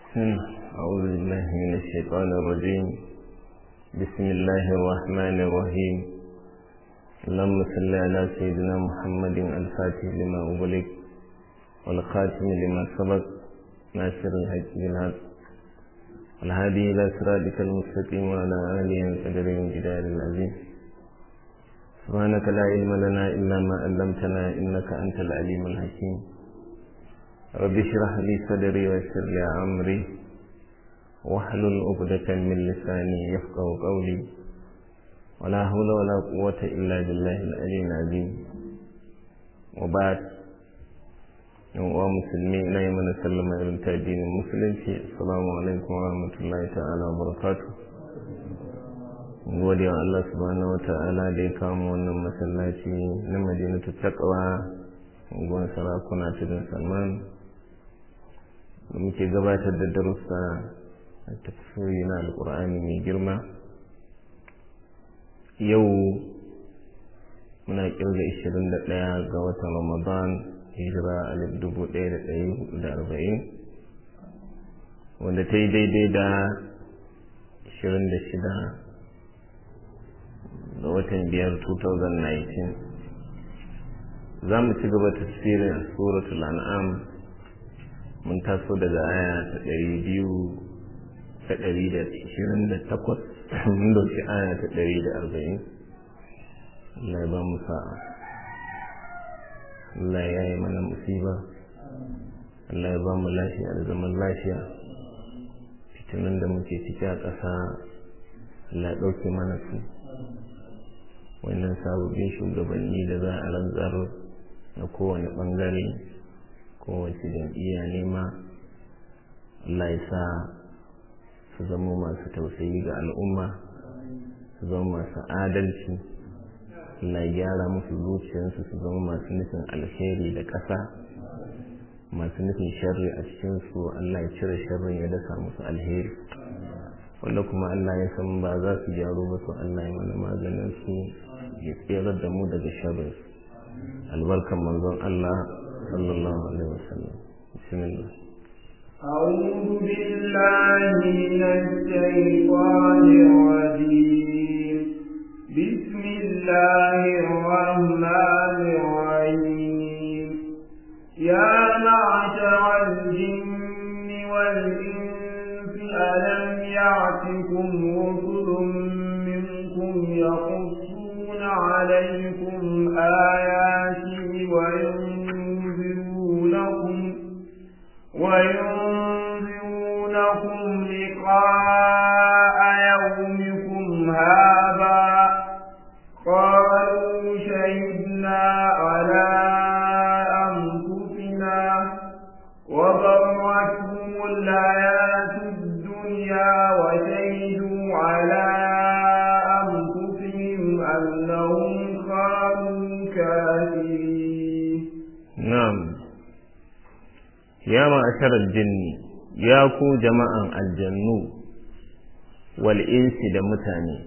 أعوذ بالله من الشيطان الرجيم بسم الله الرحمن الرحيم اللهم صل على سيدنا محمد الفاتح لما أغلق والخاتم لما سبق ناصر الحق بالحق والهادي إلى صراطك المستقيم وعلى آله وقدر الجدار العظيم سبحانك لا علم لنا إلا ما علمتنا إنك أنت العليم الحكيم رب اشرح لي صدري ويسر لي أمري واحلل عقدة من لساني يفقه قولي ولا حول ولا قوة إلا بالله العلي العظيم وبعد wa musulmi na yi mana sallama irin ta addinin musulunci assalamu alaikum wa rahmatullahi ta'ala wa barakatu gode wa Allah subhanahu wa ta'ala da ya kama wannan masallaci na madinatu taqwa unguwar sarakuna tudun salman da muke gabatar da darussa a tafsiri na alkur'ani mai girma yau muna kirga 21 ga watan ramadan hijira alif dubu ɗaya da ɗari hudu da arba'in wanda ta yi daidai da ashirin da shida ga watan biyar 2019 za mu ci gaba tafsirin a suratul an'am mun taso daga aya ta ɗari biyu ta ɗari da ashirin da takwas mun dauki aya ta ɗari da arba'in Allah ya ba mu sa'a Allah ya yi mana musiba Allah ya ba mu lafiya da zaman lafiya fitinin da muke ciki a ƙasa Allah ya ɗauke mana su wannan sababbin shugabanni da za a rantsar na kowane ɓangare kowace jam'iyya nema Allah ya sa su zama masu tausayi ga al'umma su zama masu adalci Allah ya gyara musu zuciyarsu su zama masu nufin alheri da ƙasa masu nufin sharri a cikinsu Allah ya cire sharrin ya dasa musu alheri wanda kuma Allah ya san ba za su gyaru ba su Allah ya mana maganin su ya tsirar da mu daga sharrin albarkan manzon Allah sallallahu alaihi wasallam bismillah أعوذ بالله من الشيطان الرجيم بسم الله الرحمن الرحيم يا معشر الجن والإنس ألم يعتكم رسل منكم يقصون عليكم آياتي وينذرونكم وينذرونكم لقاء يومكم هذا قالوا شهدنا على أنفسنا وغرتهم الحياة الدنيا وشهدوا على أنفسهم أنهم كانوا كافرين نعم يا معشر الجن يا كو جماعة الجنو والإنس دمتاني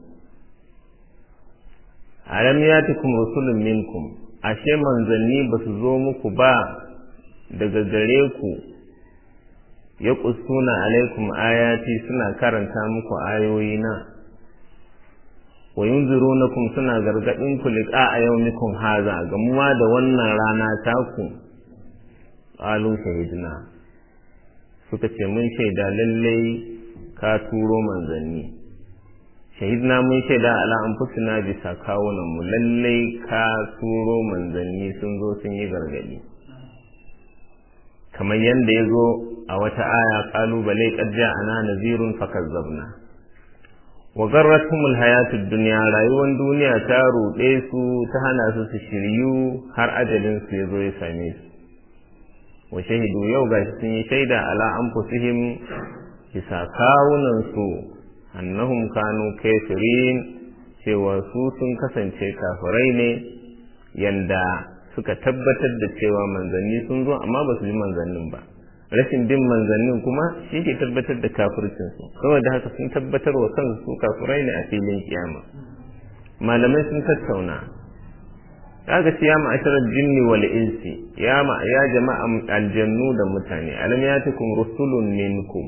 alam yatikum rusulun minkum ashe manzanni ba su zo muku ba daga gare ku ya kusuna alaikum ayati suna karanta muku ayoyina wa yunzirunakum suna gargadin ku liqa a yaumikum haza gamuwa da wannan rana taku qalu shahidna suka ce mun shaida lallai ka turo manzanni shahidna mun shaida ala anfusina bisa kawunan mu lallai ka turo manzanni sun zo sun yi gargadi kamar yadda ya zo a wata aya kalubale qad ja'ana nazirun fakazzabna wa garratumul hayatud dunya rayuwar duniya ta ruɗe su ta hana su su shiryu har ajalin su ya zo ya same su wa shahidu yau gashi sun yi shaida ala anfusihim bisa kawunan su annahum kanu kafirin cewa su sun kasance kafirai ne yanda suka tabbatar da cewa manzanni sun zo amma ba su bi manzannin ba rashin bin manzannin kuma shi ke tabbatar da kafircinsu saboda haka sun tabbatar wa kansu su kafirai ne a filin kiyama malamai sun tattauna kaga ce ya ma'asharar jinni wal insi ya ma ya jama'a aljannu da mutane alam yatikum rusulun minkum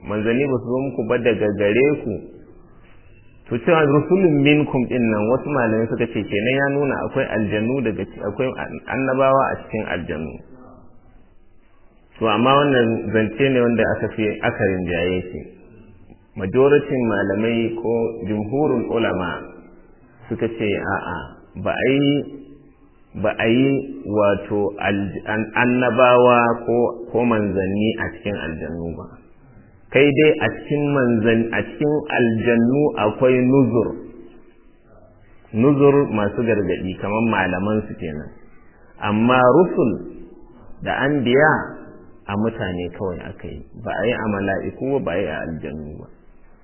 manzanni ba su zo muku ba daga gare ku to cewa rusulun minkum din nan wasu malamai suka ce kenan ya nuna akwai aljannu daga akwai annabawa a cikin aljannu to amma wannan zance ne wanda aka fi aka rinjaye shi majoritin malamai ko jumhurul ulama suka ce a'a ba a yi ba a yi wato annabawa ko manzanni a cikin aljannu ba kai dai a cikin manzan a cikin aljannu akwai nuzur nuzur masu gargadi kamar malaman su kenan amma rusul da anbiya a mutane kawai aka yi ba a yi a mala'iku ba a yi a aljannu ba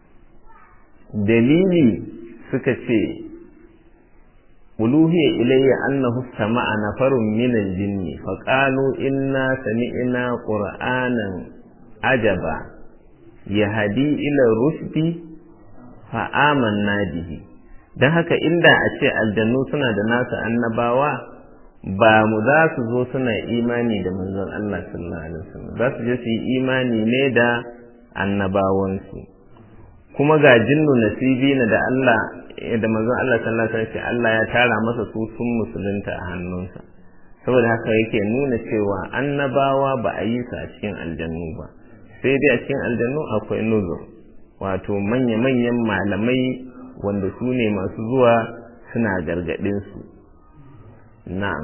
dalili suka ce uluhiya ilayya annahu sama'a nafarun min al-jinni fa qalu inna sami'na qur'anan ajaba yahdi ila rushdi fa amanna bihi dan haka inda a ce aljannu suna da nasu annabawa ba mu za su zo suna imani da manzon Allah sallallahu alaihi wasallam za su je su yi imani ne da annabawansu kuma ga jinnu nasibina da Allah da manzon Allah sallallahu alaihi wasallam Allah ya tara masa su sun musulunta a hannunsa saboda haka yake nuna cewa annabawa ba a yi su a cikin aljannu ba sai dai a cikin aljannu akwai nuzur wato manya-manyan malamai wanda su ne masu zuwa suna gargaɗin su na'am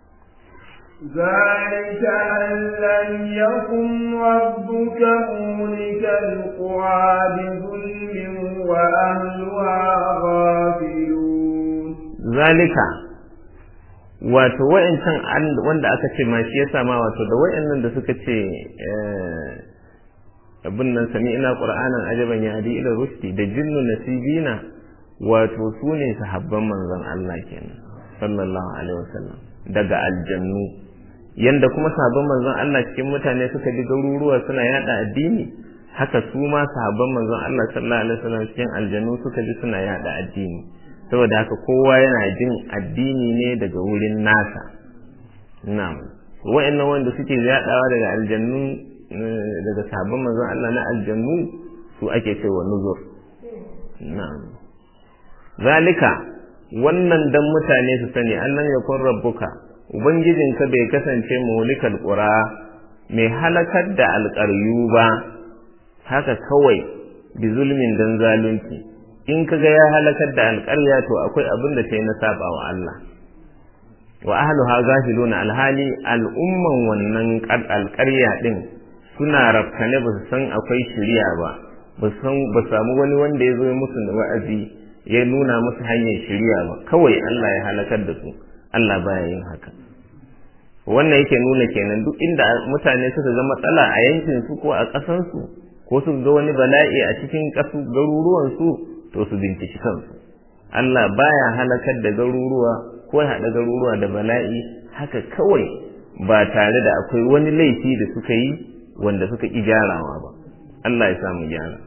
ذلك أن لم يكن ربك مهلك القرى بظلم وأهلها غافلون ذلك wato wa'ancan wanda aka ce ma shi yasa ma wato da wa'annan da suka ce abin nan sami ina qur'anan ajaban ya hadi ila rushdi da jinnu nasibina wato su ne sahabban manzon Allah kenan sallallahu alaihi wasallam daga aljannu yanda kuma sahabban manzon Allah cikin mutane suka bi garuruwa suna yada addini haka su ma sahabban manzon Allah sallallahu alaihi wasallam cikin aljannu suka bi suna yada addini saboda haka kowa yana jin addini ne daga wurin nasa na'am wa'annan wanda suke yadawa daga aljannu daga sahabban manzon Allah na aljannu su ake cewa nuzur na'am zalika wannan dan mutane su sani annan yakun rabbuka ubangijinka bai kasance mulikal qura mai halakar da alƙaryu ba haka kawai bi zulmin dan zalunci in kaga ya halakar da alƙarya to akwai abin da sai na saba wa Allah wa ahluha ghafiluna alhali al'umman wannan alƙarya din suna rafkane ba su san akwai shiriya ba ba san ba samu wani wanda ya zo musu da wa'azi ya nuna musu hanyar shiriya ba kawai Allah ya halakar da su Allah baya yin haka wannan yake nuna kenan duk inda mutane suka ga matsala a yankin su ko a ƙasan su ko su ga wani bala'i a cikin ƙasu garuruwan su to su binciki kansu Allah baya halakar da garuruwa ko ya haɗa garuruwa da bala'i haka kawai ba tare da akwai wani laifi da suka yi wanda suka ƙi gyarawa ba Allah ya samu gyara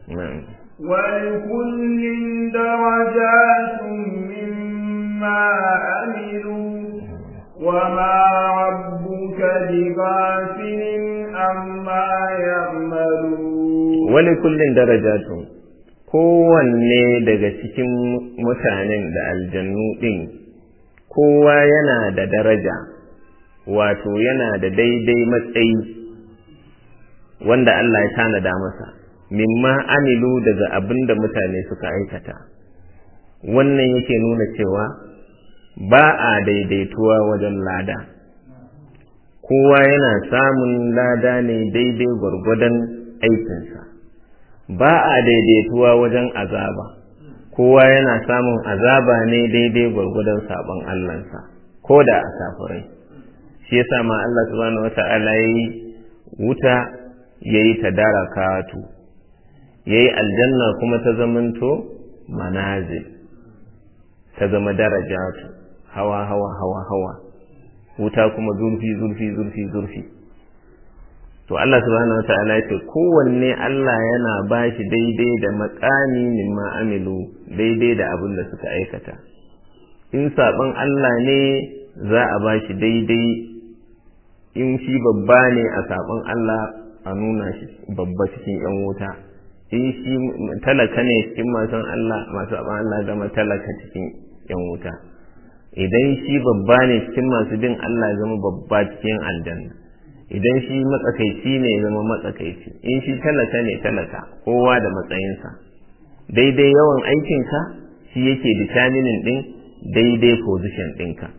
ولكل درجات مما عملوا وما ربك بغافل عما يعملون ولكل درجات kowanne daga cikin mutanen da aljannu ɗin kowa yana da daraja wato yana da daidai matsayi wanda Allah ya tanada masa mimma amilu daga abin da mutane suka aikata wannan yake nuna cewa ba a daidaituwa wajen lada kowa yana samun lada ne daidai gwargwadon aikinsa ba a daidaituwa wajen azaba kowa yana samun azaba ne daidai gwargwadon sabon Allahnsa ko da a safurai shi yasa ma Allah subhanahu wata'ala yayi wuta yayi tadarakatu yayi aljanna kuma ta zamanto manazil ta zama darajatu hawa hawa hawa hawa wuta kuma zurfi zurfi zurfi zurfi to Allah subhanahu wata'ala ya ce kowanne Allah yana ba shi daidai da makami mimma amilu daidai da abin da suka aikata in saɓon Allah ne za a ba shi daidai in shi babba ne a saɓon Allah a a nuna shi babba cikin yan wuta in shi talaka ne cikin masu Allah masu abin Allah zama talaka cikin yan wuta idan shi babba ne cikin masu bin Allah zama babba cikin aljanna idan shi matsakaici ne zama matsakaici in shi talaka ne talaka kowa da matsayinsa daidai yawan aikinka shi yake determining din daidai position ɗinka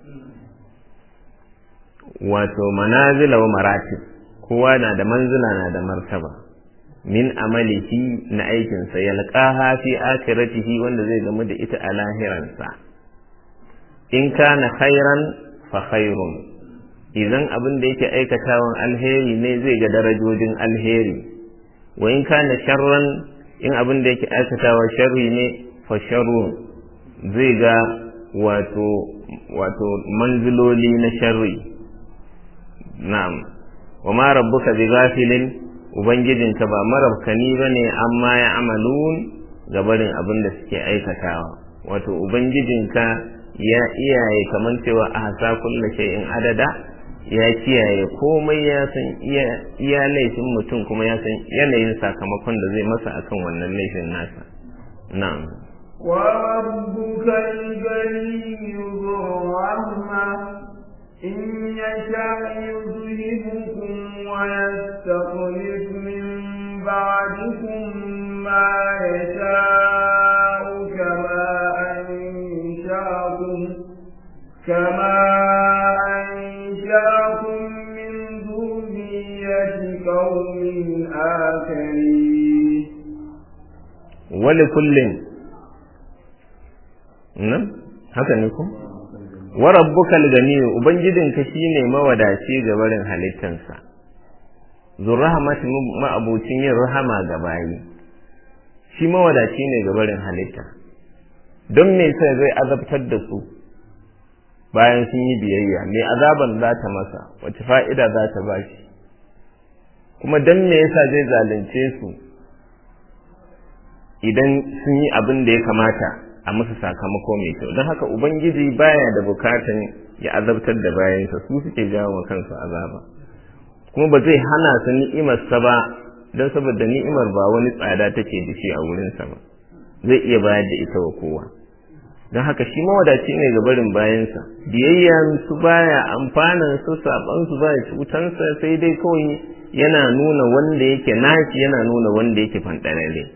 wato manazila wa maratib kowa na da manzila na da martaba min amalihi na aikinsa yalqaha fi akhiratihi wanda zai gamu da ita a lahiransa in kana khairan fa khairun idan abin da yake aikatawan alheri ne zai ga darajojin alheri wa in kana sharran in abin da yake aikatawa sharri ne fa sharrun zai ga wato wato manziloli na sharri na'am wa ma rabbuka bi ghafilin ubangijinka ba marabkani bane amma ya amalun gabarin abin da suke aikatawa wato ubangijinka ya iyaye kamar cewa a hasa kulla shay'in adada ya kiyaye komai ya san iya laifin mutum kuma ya san yanayin sakamakon da zai masa akan wannan laifin nasa na'am وربك الغني ذو الرحمة إن يشاء يذهبكم ويستخلف من بعدكم ما يشاء كما أنشأكم كما أنشأكم من ذرية قوم آخرين ولكل nan haka ne ku wa rabbukal ganiy ubangijinka shine mawadaci ga barin halittansa zurrahmat ma'abucin yin rahama ga bayi shi mawadaci ne ga barin halitta don me sai zai azabtar da su bayan sun yi biyayya me azaban za ta masa wace fa'ida za ta ba shi kuma don me yasa zai zalunce su idan sun yi abin da ya kamata a musu sakamako mai kyau don haka ubangiji baya da bukatan ya azabtar da bayansa su suke jawo wa kansu azaba kuma ba zai hana su ni'imarsa ba don saboda ni'imar ba wani tsada take da shi a wurinsa ba zai iya bayar da ita wa kowa don haka shi mawadaci ne ga barin bayansa biyayyan su baya amfanan su saban su baya cutansa sai dai kawai yana nuna wanda yake nashi yana nuna wanda yake fanɗararre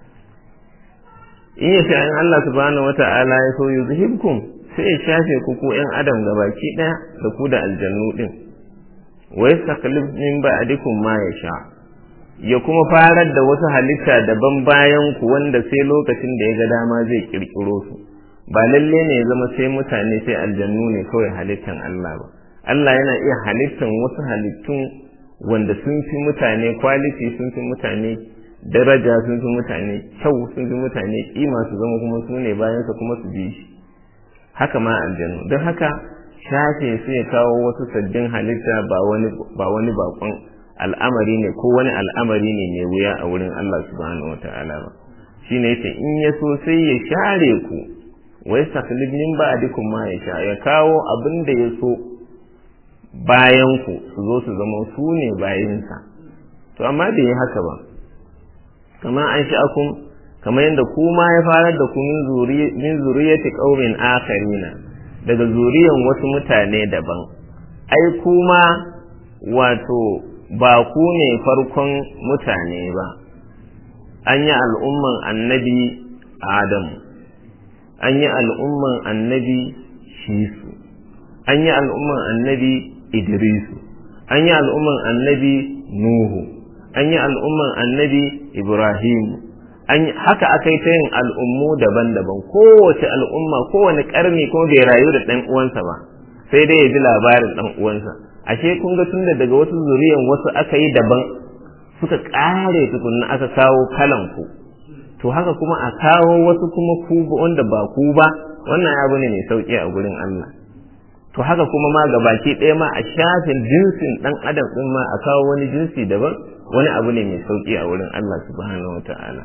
in ya in Allah subhanahu wata'ala ya so yuzhibkum sai ya shafe ku ko ƴan adam gabaki ɗaya da ku da aljannu din wa yastaklif min ba'dikum ma yasha ya kuma farar da wasu halitta daban bayan ku wanda sai lokacin da ya ga dama zai kirkiro su ba lalle ne ya zama sai mutane sai aljannu ne kawai halittan Allah ba Allah yana iya halittan wasu halittun wanda sun fi mutane quality sun fi mutane daraja sun fi mutane kyau sun fi mutane kima su zama kuma su ne bayansa kuma su bi shi haka ma aljanu don haka shafe su ya kawo wasu sabbin halitta ba wani ba wani bakon al'amari ne ko wani al'amari ne mai wuya a wurin Allah subhanahu wata'ala ba shine yace in ya so sai ya share ku wa yastakhlif min ba'dikum ma yasha ya kawo abin da ya so bayan ku su zo su zama su ne bayansa to amma bai yi haka ba kama an sha'akum kamar yadda ku ma ya farar da ku min zuriyati qaumin akharina daga zuriyan wasu mutane daban ai kuma wato ba ku ne farkon mutane ba an yi al'umman annabi adamu an yi al'umman annabi shisu an yi al'umman annabi idrisu an yi al'umman annabi nuhu an yi al'umman annabi Ibrahim haka aka yi ta yin al'ummu daban-daban kowace al'umma kowane ƙarni ko bai rayu da ɗan uwansa ba sai dai ya ji labarin ɗan uwansa ashe kun ga tunda daga wasu zuriyan wasu aka yi daban suka ƙare tukunna aka kawo kalan ku to haka kuma a kawo wasu kuma ku wanda ba ku ba wannan abu ne mai sauƙi a gurin Allah to haka kuma ma ga baki ɗaya ma a shafin jinsin ɗan adam ɗin ma a kawo wani jinsi daban wani abu ne mai sauki a wurin Allah subhanahu wa ta'ala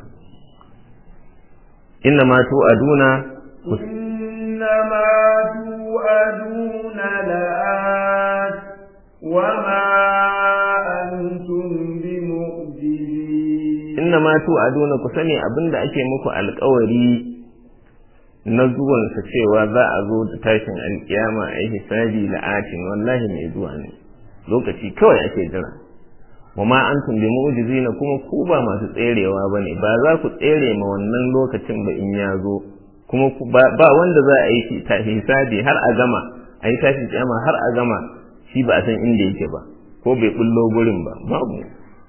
inna ma tu'aduna inna ma tu'aduna la'at wa ma antum bimu مكذبين inna ma tu'aduna ku sani abinda ake muku alƙawari na zuwansa cewa za a zo da tashin alkiyama a yi hisabi la'atin wallahi mai zuwa ne lokaci kawai ake jira wa ma antum bi mu'jizina kuma ku ba masu tserewa bane ba za ku tsere ma wannan lokacin ba in ya zo kuma ba wanda za a yi hisabi har a gama a yi tashin kiyama har a gama shi ba a san inda yake ba ko bai bullo gurin ba babu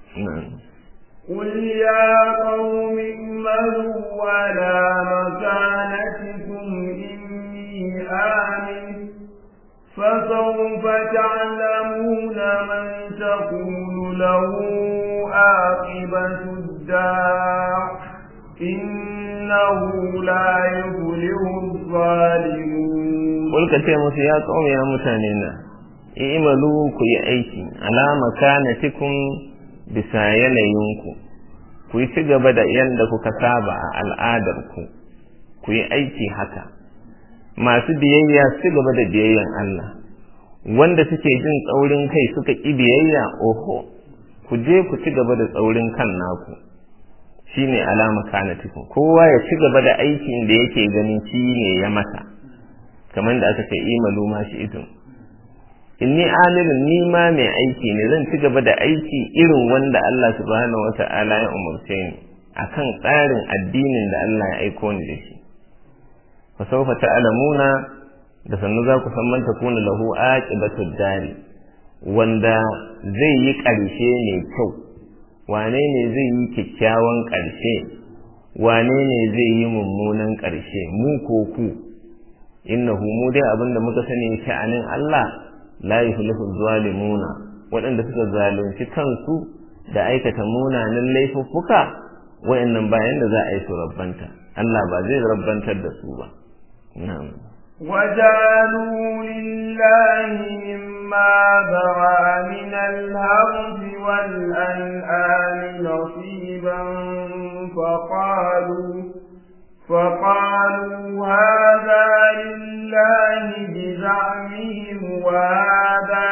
قل يا قوم اعملوا على مكانتكم إني آمن فسوف تعلمون من تقول له عاقبة الدار إنه لا يفلح الظالمون قل كتير يا قوم يا متانينا i'malu ku yi aiki ala makanatikum bisa yanayinku ku yi ci gaba da yadda kuka saba a al'adarku ku yi aiki haka masu biyayya su gaba da biyayyan Allah wanda suke jin tsaurin kai suka ƙi biyayya oho ku je ku ci gaba da tsaurin kan naku shine alama kanatikum kowa ya ci gaba da aikin da yake ganin shi ne ya mata kamar da aka ce imalu ma shi idun inni amilun ni ma mai aiki ne zan ci gaba da aiki irin wanda Allah subhanahu wata'ala ya umarce ni akan tsarin addinin da Allah ya aiko ni da shi fa sawfa ta'lamuna da sannu za ku san man takuna lahu aqibatud dari wanda zai yi ƙarshe ne kyau wane ne zai yi kyakkyawan ƙarshe wane ne zai yi mummunan ƙarshe mu ko ku innahu mu dai abinda muka sani sha'anin Allah la yuflihu zalimuna waɗanda suka zalunci kansu da aikata munanan laifuffuka wayannan bayan da za a yi su rabbanta Allah ba zai rabbantar da su ba na'am وجعلوا لله مما ذرى من الهرث والأنعام نصيبا فقالوا فقالوا هذا لله بزعمهم وهذا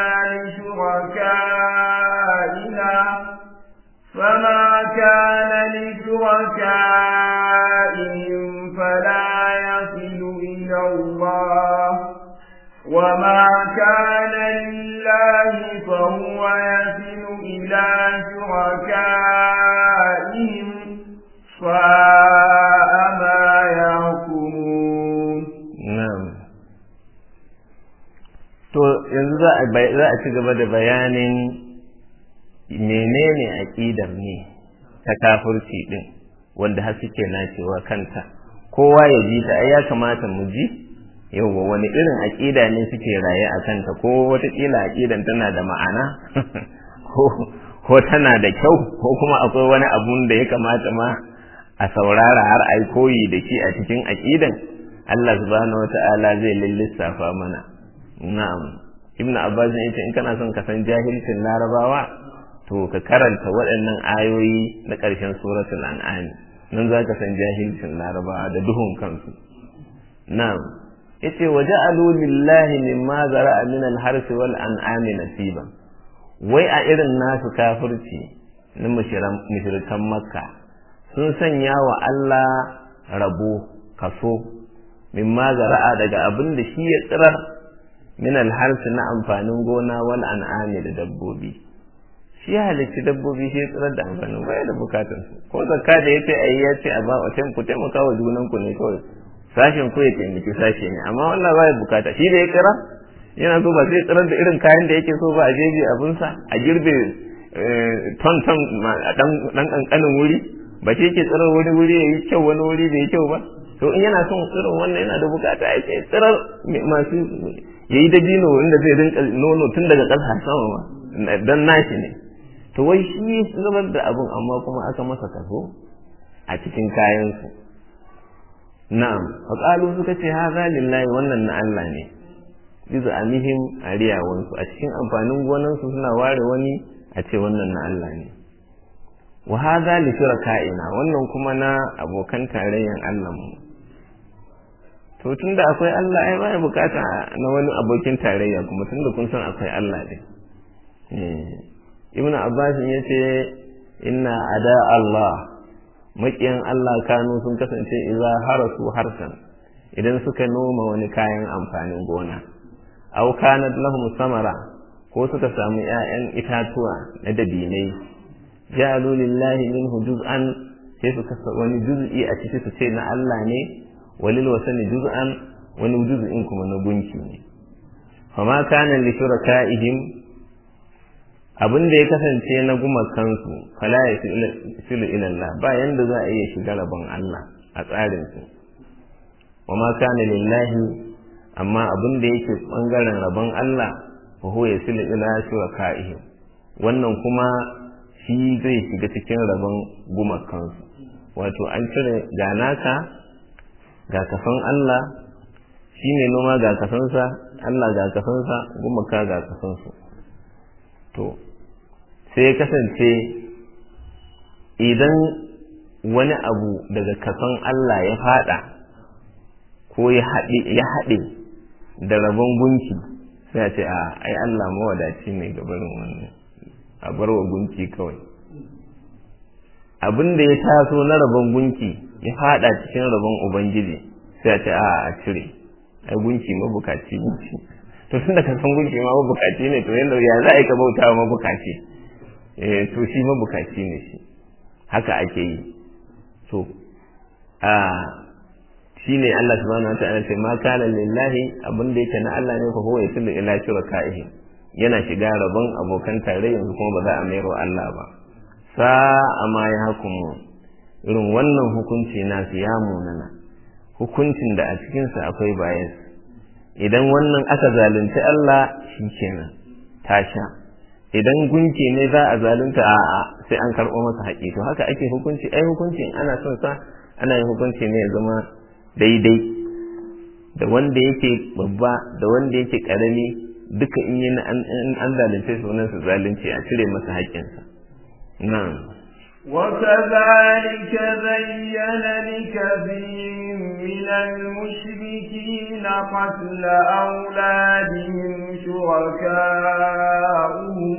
لشركائنا فما كان لشركائهم فلا يصل إلى الله وما كان لله فهو يصل إلى شركائهم ساء ما يحكمون na'am to yanzu za a za a ci gaba da bayanin menene aqidar ne ta kafirci din wanda har suke nacewa kanta kowa ya ji ta ai ya kamata mu ji yauwa wani irin aqida ne suke raye a kanta ko wataƙila aqidan tana da ma'ana ko ko tana da kyau ko kuma akwai wani abun da ya kamata ma a saurara har ai koyi da shi a cikin aqidan Allah subhanahu wata'ala zai lissafa mana na'am ibnu abbas ne yace in kana son ka san jahilcin larabawa to ka karanta waɗannan ayoyi na ƙarshen suratul an'am nan zaka san jahilcin larabawa da duhun kansu na'am yace waja'alu lillahi mimma zara'a min al-harsi wal an'ami nasiban wai a irin nasu kafirci na mushrikan makka sun sanya wa Allah rabo kaso mimma zara'a daga abin da shi ya tsirar min alharsi na amfanin gona wal an'ami da dabbobi shi ya halicci dabbobi shi ya tsirar da amfanin baya da bukatun su ko zakka da yace ayi ya ce a ba wa ku taimaka wa junan ku ne kawai sashen ku ya taimaki sashe ne amma wannan baya bukata shi da ya tsira yana so ba sai tsirar da irin kayan da yake so ba a jeji abinsa a girbe ton ton a dan kankanin wuri ba shi yake tsirar wani wuri ya yi kyau wani wuri bai yi kyau ba to in yana son tsirar wannan yana da bukata ya ce tsirar masu ya yi dabino inda zai rinka nono tun daga ƙasa sama ma don nashi ne to wai shi zubar da abin amma kuma aka masa kaso a cikin kayansu na'am faƙalu suka ce haza lillahi wannan na Allah ne bizu amihim a riyawansu a cikin amfanin gonansu suna ware wani a ce wannan na Allah ne wa haza li shuraka'ina wannan kuma na abokan tarayyan Allah mu to tunda akwai Allah ai baya bukata na wani abokin tarayya kuma tunda kun san akwai Allah ne Ibn Abbas ya ce inna ada Allah maƙiyan Allah kanu sun kasance iza harasu harsan idan suka noma wani kayan amfanin gona aw kanat lahum samara ko suka samu ƴaƴan itatuwa na dabinai ja'alu lillahi minhu juz'an sai su kasa wani juz'i a ciki su ce na Allah ne walil wasani juz'an wani juz'in kuma na gunki ne fama kana li shurakaihim abin da ya kasance na gumakansu fala ya filu ilallah ba yanda za a iya shiga rabon Allah a tsarinsu wa ma kana lillahi amma abin da yake bangaren rabon Allah fa huwa yasilu ila shurakaihim wannan kuma shi zai shiga cikin rabon gumakansu wato an cire ga naka ga kafan Allah shi ne noma ga kasansa Allah ga kasansa gumaka ga kasansu to sai kasance idan wani abu daga kasan Allah ya fada ko ya haɗe da rabon gunki sai a ce a ai Allah mawadaci ne gabarin wannan a barwa gunki kawai abin da ya taso na rabon gunki ya fada cikin rabon ubangiji sai a ce a a cire ai gunki mabukaci ne to tunda ka san gunki ma mabukaci ne to yanda ya za a yi ka bauta wa mabukaci eh to shi mabukaci ne shi haka ake yi to a shine Allah subhanahu wa ta'ala ce ma kana lillahi abin da yake na Allah ne fa huwa yasilu ila shurakaihi yana shiga rabon abokan tare yanzu kuma ba za a mayar wa Allah ba sa'a ma ya hukumu irin wannan hukunci nasu ya munana hukuncin da a cikinsa akwai bayas idan wannan aka zalunci Allah shi kenan tasha idan gunki ne za a zalunta a'a sai an karɓo masa haƙi to haka ake hukunci ai hukuncin ana son sa ana yin hukunci ne ya zama daidai da wanda yake babba da wanda yake ƙarami duka in yi an zalunce su wannan su zalunci a cire masa haƙƙinsa na'am وكذلك زين لكثير من المشركين قتل أولادهم شركاؤهم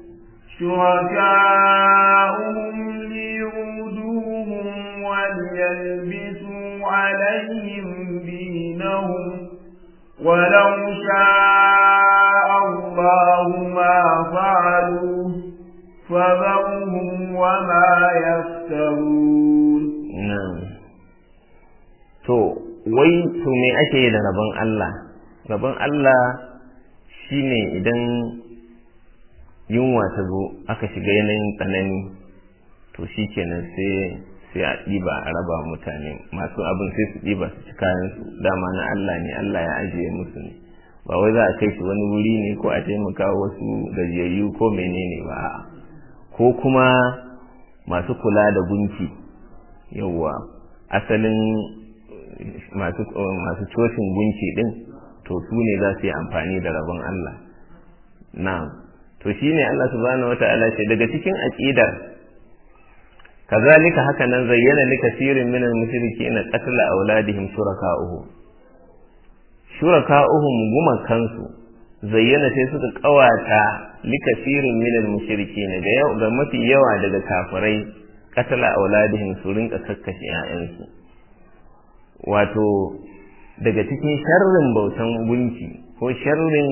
شركاؤهم ليردوهم وليلبسوا عليهم دينهم ولو شاء الله ما فعلوه فذرهم وما يفترون نعم to wai to me ake yi da rabon Allah rabon Allah shine idan yunwa ta zo aka shiga yanayin tsanani to shi kenan sai sai a ɗiba a raba mutane masu abin sai su ɗiba su ci kayan su dama na Allah ne Allah ya ajiye musu ne ba wai za a kai shi wani wuri ne ko a taimaka wasu gajiyayyu ko menene ba a'a ko kuma masu kula da gunki yauwa asalin masu cocin gunki din to su ne za su yi amfani da rabon Allah na'am to shine Allah subhanahu wata'ala ce daga cikin aqidar kazalika haka nan zayyana li kasirin min al-mushrikeena qatl auladihim shuraka'uhu shuraka'uhum gumakansu zayyana sai suka kawata likasirin minal mushrikin ga yau ga mafi yawa daga kafirai katala auladihim su rinka kakkashe ƴaƴansu wato daga cikin sharrin bautan gunki ko sharrin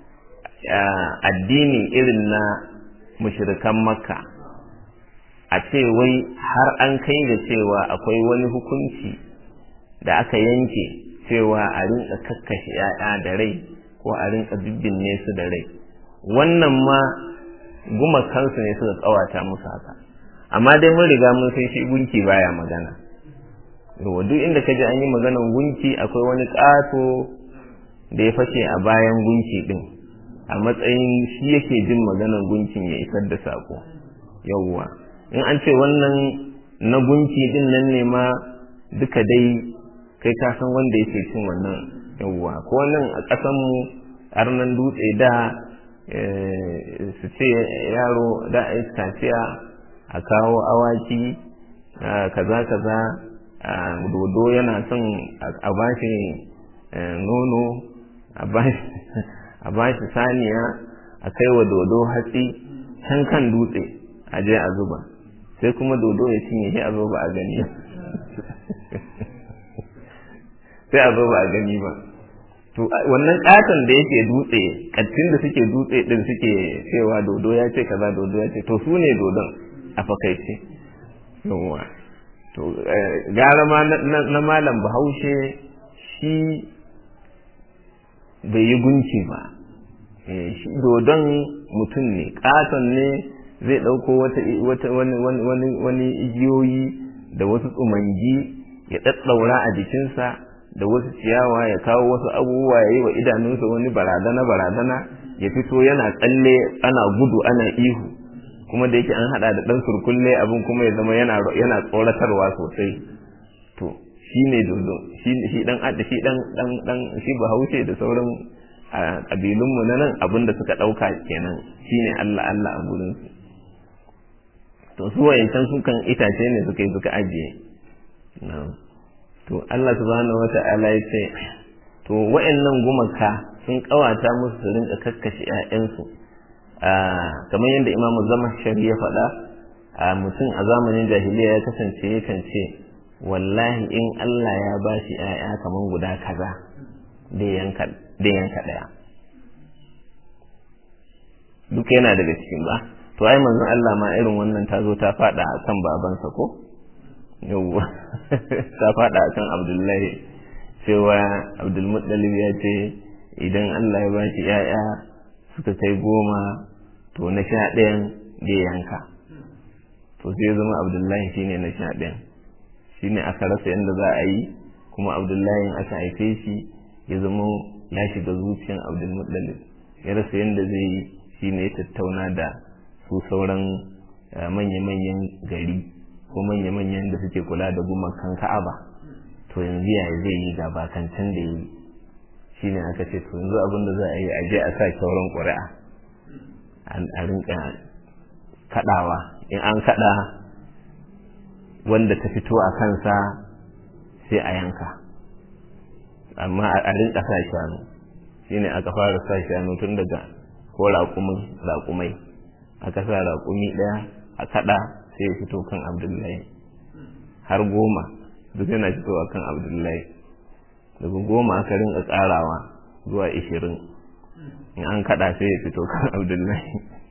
addini irin na mushrikan makka a ce wai har an kai da cewa akwai wani hukunci da aka yanke cewa a rinka kakkashe ‘ya'ya da rai ko a rinka bibbinne su da rai wannan ma gumakansu ne suka tsawata musu haka amma dai mun riga mun san shi gunki baya magana yawa duk inda ka ji an yi maganan gunki akwai wani ƙato da ya fashe a bayan gunki din a matsayin shi yake jin maganan gunkin ya isar da sako yawwa in an ce wannan na gunki din nan ne ma duka dai kai ka san wanda yake cin wannan yawwa ko nan a ƙasanmu arnan dutse da su ce yaro da a kaciya a kawo awaki kaza kaza dodo yana son a bashi nono a bashi saniya a kai wa dodo hatsi can kan dutse a je a zuba sai kuma dodo ya cinye shi a zo ba a gani sai a zo ba a gani ba to wannan katon da yake dutse kattin da suke dutse din suke cewa dodo ya ce kaza dodo ya ce to su ne dodon a fakaice yawwa to gara ma na malam bahaushe shi bai yi gunki ba shi dodon mutum ne katon ne zai ɗauko wata wani igiyoyi da wasu tsumangi ya ɗaɗɗaura a jikinsa da wasu ciyawa ya kawo wasu abubuwa ya yi wa idanunsa wani barazana barazana ya fito yana tsalle ana gudu ana ihu kuma da yake an hada da dan surkulle abin kuma ya zama yana yana tsoratarwa sosai to shi ne dodo shi dan adda shi dan dan dan shi bahaushe da sauran kabilunmu na nan abin da suka dauka kenan shine Allah Allah a gurin su to su wayancan su kan itace ne suka yi suka ajiye na'am to Allah subhanahu wata'ala ya ce to wa'annan gumaka sun kawata musu su rinka kakkashe ƴaƴansu kamar yadda Imam Zama Shari ya faɗa mutum a zamanin jahiliya ya kasance yakan ce wallahi in Allah ya ba shi ƴaƴa kamar guda kaza da yanka da yanka ɗaya duka yana daga cikin ba to ai manzon Allah ma irin wannan ta zo ta faɗa a kan babansa ko yawwa ta faɗa a kan abdullahi cewa abdulmuttalib ya ce idan allah ya bashi ‘ya'ya suka kai goma to na sha ɗayan zai yanka to sai zama abdullahi shine na sha ɗayan shine aka rasa yadda za a yi kuma abdullahi aka haife shi ya zama ya shiga zuciyan abdulmuttalib ya rasa yadda zai yi shine ya tattauna da su sauran manya-manyan gari ko manya-manyan da suke kula da gumakan ka'aba to yanzu ya zai yi ga bakancan da yi shi ne aka ce to yanzu abin da za a yi a je a sa kyauran ƙuri'a a rinka kaɗawa in an kaɗa wanda ta fito a kansa sai a yanka amma a rinka sa shanu shi ne aka fara sa shanu tun daga ko raƙumai aka sa raƙumi ɗaya a kaɗa sai ya fito kan abdullahi har goma duk yana fitowa kan abdullahi daga goma aka rinka tsarawa zuwa ishirin in an kada sai ya fito kan abdullahi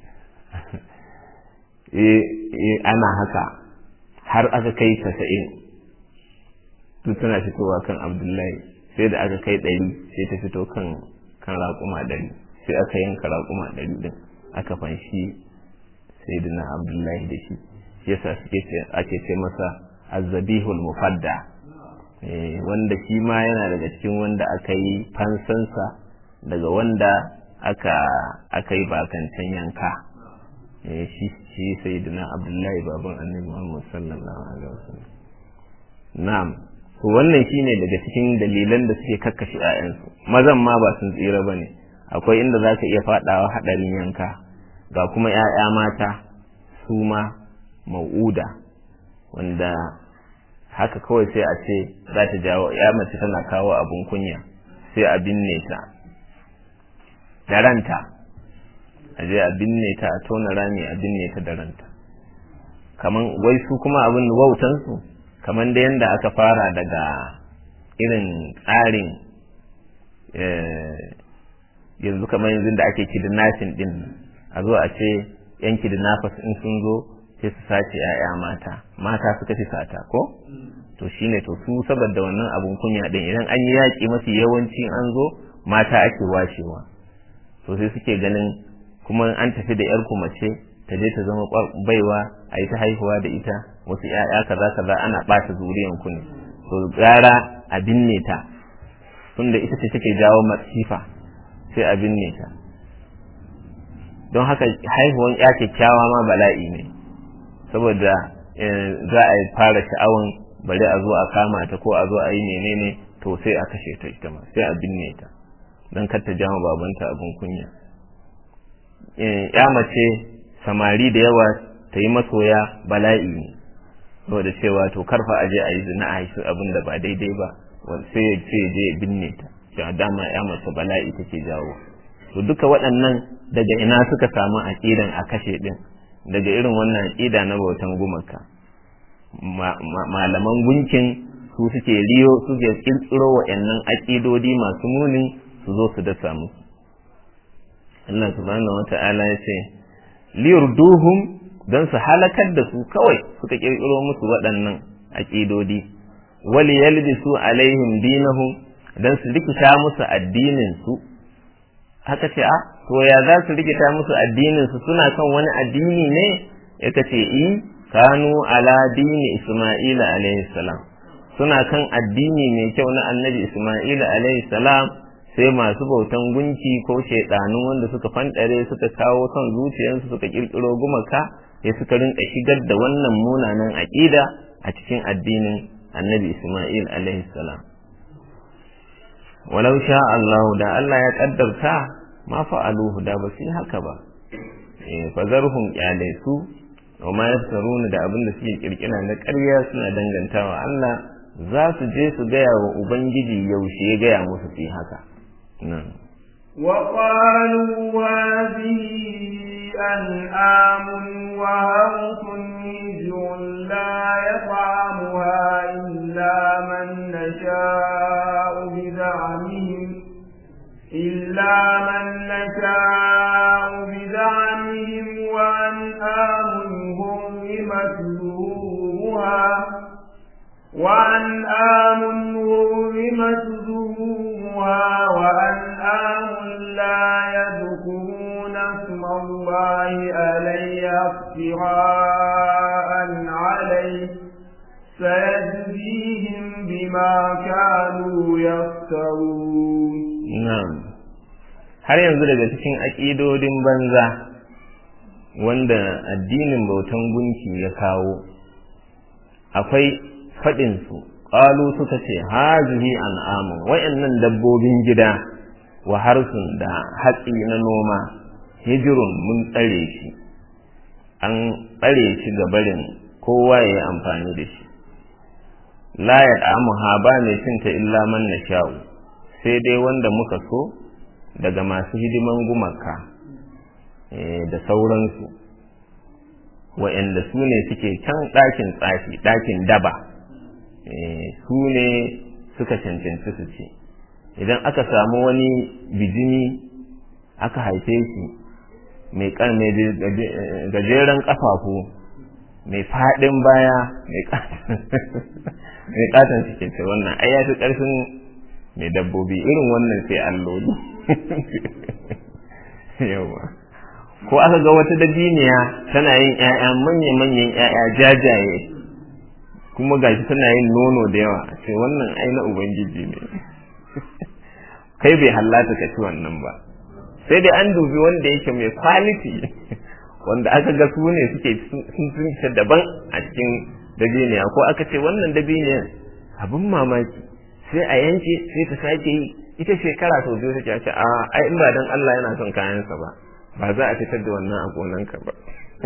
ana haka har aka kai casa'in duk tana fitowa kan abdullahi sai da aka kai ɗari sai ta fito kan kan raƙuma ɗari sai aka yanka raƙuma ɗari din aka fanshi sai abdullahi da shi yasa suke ake ce masa azzabihul mufadda wanda shi ma yana daga cikin wanda aka yi fansansa daga wanda aka aka yi bakancan yanka shi shi sayyidina abdullahi baban annabi muhammad sallallahu alaihi wasallam na'am to wannan shine daga cikin dalilan da suke kakkashi ƴaƴansu mazan ma ba sun tsira bane akwai inda zaka iya fadawa hadarin yanka ga kuma ƴaƴa mata su ma mau'uda wanda haka kawai sai a ce za ta jawo ya mace tana kawo abun kunya sai a binne ta da ranta a je a binne ta a tona rami a binne ta da ranta kaman wai su kuma abin wautansu kaman da yanda aka fara daga irin tsarin yanzu kamar yanzu da ake kidnapping din a zo a ce yan kidnappers in sun zo sai su sace ‘ya'ya mata mata suka fi sata ko to shine to su saboda wannan abun kunya din idan an yi yaƙi mafi yawanci an zo mata ake washewa to sai suke ganin kuma an tafi da ‘yar mace ta je ta zama baiwa a yi ta haihuwa da ita wasu ‘ya'ya kaza kaza ana ɓata zuriyan ku ne to gara a binne ta tunda ita ce take jawo masifa sai a binne ta don haka haihuwan ya kyakkyawa ma bala'i ne saboda za a fara sha'awan bari a zo a kama ta ko a zo a yi menene to sai a kashe ta ita ma sai a binne ta don kar ta jama babanta abin kunya ya mace samari da yawa ta yi masoya bala'i ne saboda cewa to karfa a je a yi zina a haifi abin da ba daidai ba sai ya ce je ya binne ta cewa dama ya mace bala'i take jawo to duka waɗannan daga ina suka samu aƙidan a kashe ɗin daga irin wannan aqida na bautan gumaka malaman gunkin su suke riyo suke kirkiro wa'annan aƙidodi masu muni su zo su dasa musu Allah subhanahu wata'ala ya ce liyurduhum don su halakar da su kawai suka kirkiro musu waɗannan aƙidodi wali yalbisu alaihim dinahum don su rikita musu addinin su haka ce a to ya za su rikita musu addinin su suna kan wani addini ne ya ce i kanu ala dini isma'ila alaihi salam suna kan addini mai kyau na annabi isma'ila alaihi salam sai masu bautan gunki ko shaidanun wanda suka fanɗare suka kawo son zuciyarsu suka kirkiro gumaka sai suka rinka shigar da wannan munanan aƙida a cikin addinin annabi isma'il alaihi salam walau sha Allah da Allah ya kaddarta ma fa'aluhu da ba su yi haka ba eh fazarhum kyale su wa ma yaftaruna da abin da suke kirkira na ƙarya suna dangantawa Allah za su je su gaya wa ubangiji yaushe ya gaya musu su yi haka nan وقالوا هذه أنعام وهرث هجر لا يطعمها إلا من نشاء بزعمهم إلا من نشاء بزعمهم وأنعام هرمت ظهورها وأنعام هرمت ظهورها وأنعام لا يذكرون اسم الله عليها افتراء عليه سيجزيهم بما كانوا يفترون na'am har yanzu daga cikin aƙidodin banza wanda addinin bautan gunki ya kawo akwai faɗinsu ƙalu suka ce hazihi an'amun wayannan dabbobin gida wa harsun da hatsi na noma hijirun mun tsare shi an tsare shi ga barin kowa ya yi amfani da shi la ya ha ba mai cinta illa man na sha'u sai dai wanda muka so daga masu hidiman gumaka da sauransu wa'anda su ne suke can ɗakin tsafi ɗakin daba su ne suka cancanci su ce idan aka samu wani bijimi aka haife shi mai gajeren ƙafafu mai faɗin baya mai ƙaton suke ce wannan ai ya fi ƙarfin mai dabbobi irin wannan sai alloli yawa ko aka ga wata dabiniya tana yin ƴaƴa manya-manyan ƴaƴa jajaye kuma gashi tana yin nono da yawa sai wannan ai na ubangiji ne kai bai hallata ka ci wannan ba sai dai an dubi wanda yake mai quality wanda aka ga su ne suke sun sun daban a cikin dabiniya ko aka ce wannan dabiniyan abin mamaki sai a yanke sai ta sake yi ita shekara sau biyu take ce a ai in ba dan Allah yana son kayansa ba ba za a fitar da wannan a gonanka ba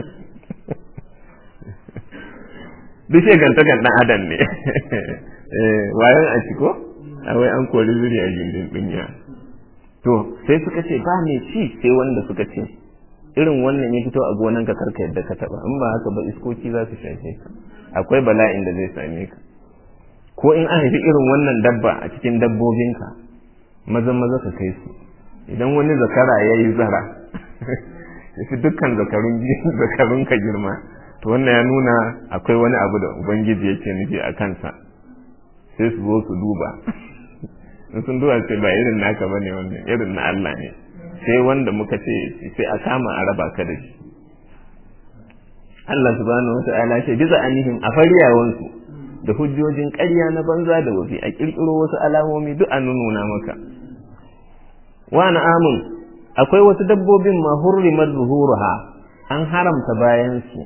duk shegantakan ɗan adam ne wayan a ciko a wai an kori zuri a gindin dunya to sai suka ce ba mai ci sai wanda suka ce irin wannan ya fito a gonanka karka yadda ka taba in ba haka ba iskoki za su shafe ka akwai bala'in da zai same ka ko in an haifi irin wannan dabba a cikin dabbobinka maza maza ka kai su idan wani zakara ya yi zara ya fi dukkan zakarun ka girma to wannan ya nuna akwai wani abu da ubangiji yake nufi a kansa sai su zo su duba in sun duba sai ba irin naka ba ne wannan irin na Allah ne sai wanda muka ce sai a kama a raba ka da shi Allah subhanahu wa ta'ala ce bisa anihim a fariyawansu da hujjojin ƙarya na banza da wafi a ƙirƙiro wasu alamomi duk an nuna maka wa amun akwai wasu dabbobin ma hurrimat zuhuruha an haramta bayan su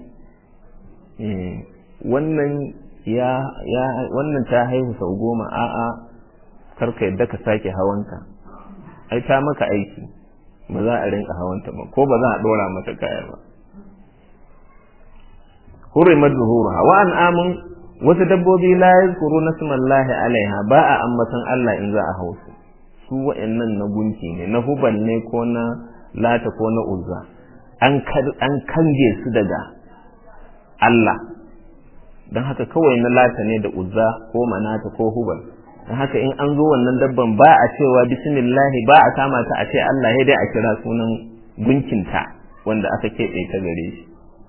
wannan ya ya wannan ta haihu sau goma a'a karka yadda ka sake hawanta ai ta maka aiki ba za a rinka hawanta ba ko ba za a dora mata kaya ba hurrimat zuhuruha wa amun wasu dabbobi la yazkuru nasmallahi alaiha ba a ambatan Allah in za a hausu su wa'annan na gunki ne na huban ne ko na lata ko na uzza an kange su daga Allah don haka kawai na lata ne da uzza ko manata ko hubal don haka in an zo wannan dabban ba a cewa bismillahi ba a kama ta a ce Allah ya dai a kira sunan gunkinta wanda aka keɓe ta gare shi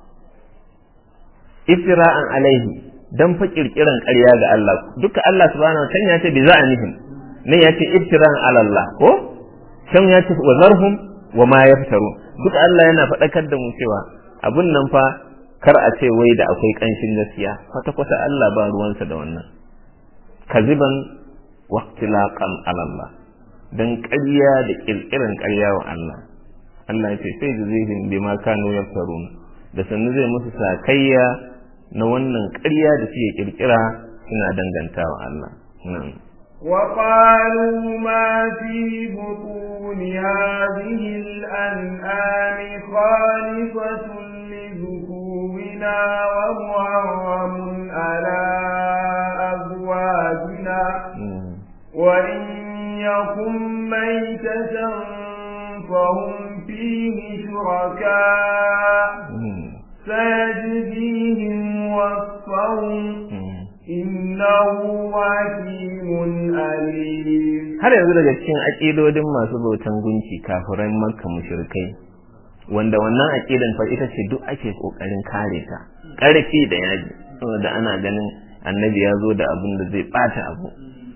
iftira'an alaihi dan fa kirkiran ƙarya ga Allah duka Allah subhanahu wa ta'ala ya ce bi za'anihim ne ya ce iftira'an ala Allah ko can ya ce wa zarhum wa ma yaftaru duka Allah yana faɗakar da mu cewa abun nan fa kar a ce wai da akwai ƙanshin gaskiya kwata kwata Allah ba ruwansa da wannan kaziban wa ikhtilaqan ala Allah dan ƙarya da kirkiran ƙarya wa Allah Allah ya ce sai jazihim bima kanu yaftarun da sannu zai musu sakayya na wannan ƙarya da suke kirkira suna dangantawa Allah nan وقالوا ما في بطون هذه الأنعام خالصة لذكورنا ومحرم على أزواجنا وإن يكن ميتة فهم فيه شركاء سيجزيهم وصفهم innahu hakimun alim har yanzu daga cikin aƙidodin masu bautan gunki kafiran makka mushrikai wanda wannan aƙidan fa ita ce duk ake kokarin kare ta ƙarfi da yaji saboda ana ganin annabi ya zo da abin da zai bata abu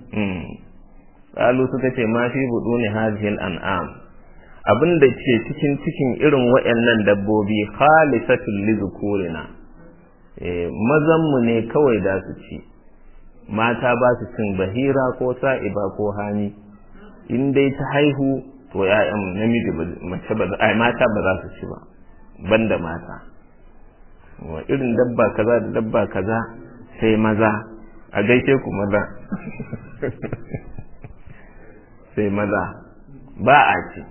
qalu suka ce ma fi buduni hadhihi an'am abin da ke cikin cikin irin waɗannan dabbobi khalisatul lizukurina mazanmu ne kawai da su ci mata ba su cin bahira ko sa'iba ko hani in dai ta haihu to ya'yan namiji mace ba ai mata ba za su ci ba banda mata wa irin dabba kaza da dabba kaza sai maza a gaishe ku maza sai maza ba a ci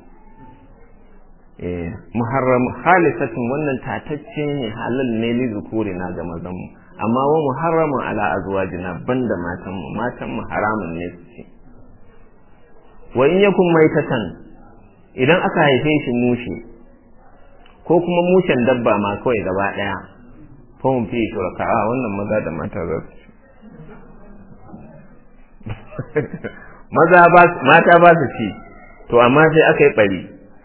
muharram halisatin wannan tatacce ne halal ne li zukuri na ga mazan mu amma wa muharramun ala azwajina banda matan mu matan mu haramun ne su ci wa in yakun maitatan idan aka haife shi mushe ko kuma mushen dabba ma kawai gaba daya fa mun fi shuraka a wannan maza da mata za su ci maza ba mata ba su ci to amma sai aka yi bari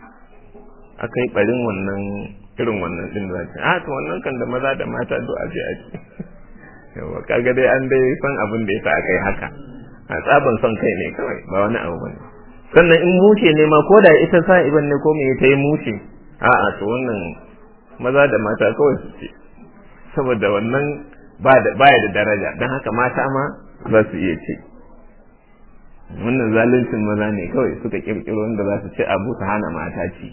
aka yi ɓarin wannan irin wannan ɗin za ce a to wannan kan da maza da mata duk a je a ci yawa kaga dai an dai san abin da yasa aka yi haka a tsaban son kai ne kawai ba wani abu bane sannan in mushe ne ma ko da ita sa iban ne ko me ta yi mushe a'a to wannan maza da mata kawai su ce saboda wannan ba da baya da daraja don haka mata ma za su iya ce wannan zaluncin maza ne kawai suka kirkiro wanda za su ce abu su hana mata ci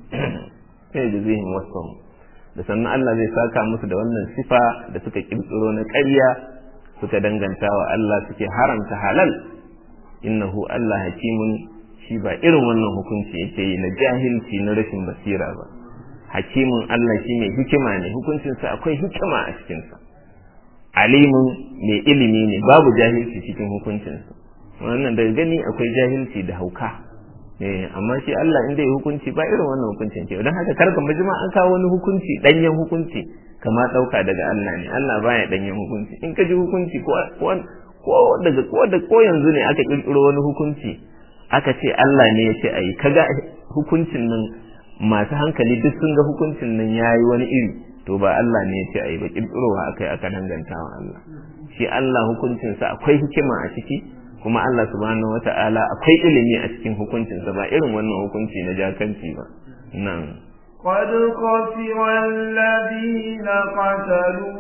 sai da zihin wasu da sannan Allah zai saka musu da wannan sifa da suka kirkiro na ƙarya suka danganta wa Allah suke haramta halal innahu Allah hakimun shi ba irin wannan hukunci yake yi na jahilci na rashin basira ba hakimun Allah shi mai hikima ne hukuncinsa akwai hikima a cikinsa alimun mai ilimi ne babu jahilci cikin hukuncinsa wannan daga gani akwai jahilci da hauka eh amma shi Allah inda ya hukunci ba irin wannan hukuncin ke don haka karka majima an kawo wani hukunci danyen hukunci kama dauka daga Allah ne Allah baya danyen hukunci in ka ji hukunci ko ko daga ko da ko yanzu ne aka kirkiro wani hukunci aka ce Allah ne ya ce ayi kaga hukuncin nan masu hankali duk sun ga hukuncin nan yayi wani iri to ba Allah ne ya ce ayi ba kirkirowa akai aka dangantawa Allah shi Allah hukuncinsa akwai hikima a ciki kuma Allah subhanahu wata'ala akwai ilimi a cikin hukuncinsa ba irin wannan hukunci na jakanci ba nan قد خسر الذين قتلوا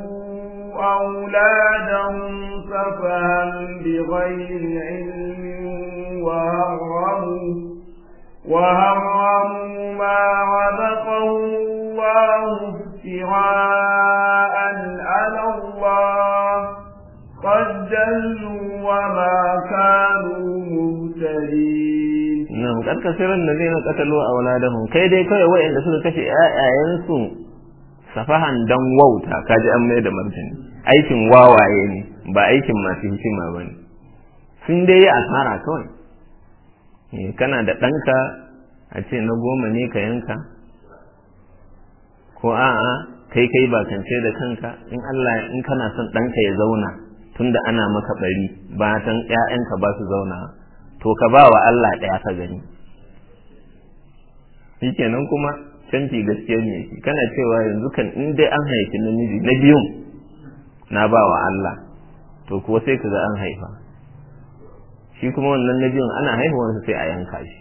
أولادهم سفها بغير علم وهرموا وهرموا ما رزقهم الله افتراء على الله قد جلوا وما كانوا مهتدين نعم قد كثير الذين قتلوا أولادهم كي دي كي وإن سنة كشي آيانسو safahan dan wauta kaji an mai da martani aikin wawaye ne ba aikin masu hikima ba ne sun dai yi asara kawai kana da ɗanka a ce na goma ne ka yanka ko a'a kai kai bakance da kanka in Allah in kana son ɗanka ya zauna tunda ana maka bari ba tan ƴaƴanka ba su zauna to ka ba wa Allah ɗaya ka gani shikenan kuma canfi gaskiya ne shi kana cewa yanzu kan in dai an haifi namiji na biyun na ba wa Allah to kuwa sai ka ga an haifa shi kuma wannan na biyun ana haihuwansa sai a yanka shi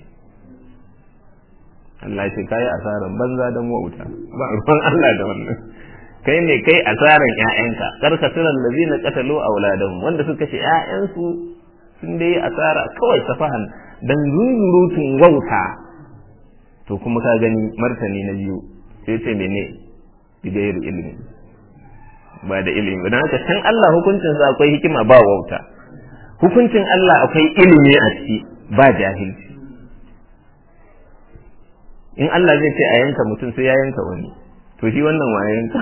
Allah ce kai asaran banza da wauta ba ruwan Allah da wannan kai ne kai asaran ƴaƴanka karka siran lazina qatalu auladahum wanda suka kashe ƴaƴansu sun dai asara kawai safahan dan zunzurutun wauta to kuma ka gani martani na biyu sai ce mene bigayar ilimi ba da ilimi don haka can Allah hukuncinsa akwai hikima ba wauta hukuncin Allah akwai ilimi a ciki ba jahilci in Allah zai ce a yanka mutum sai ya yanka wani to shi wannan wa yanka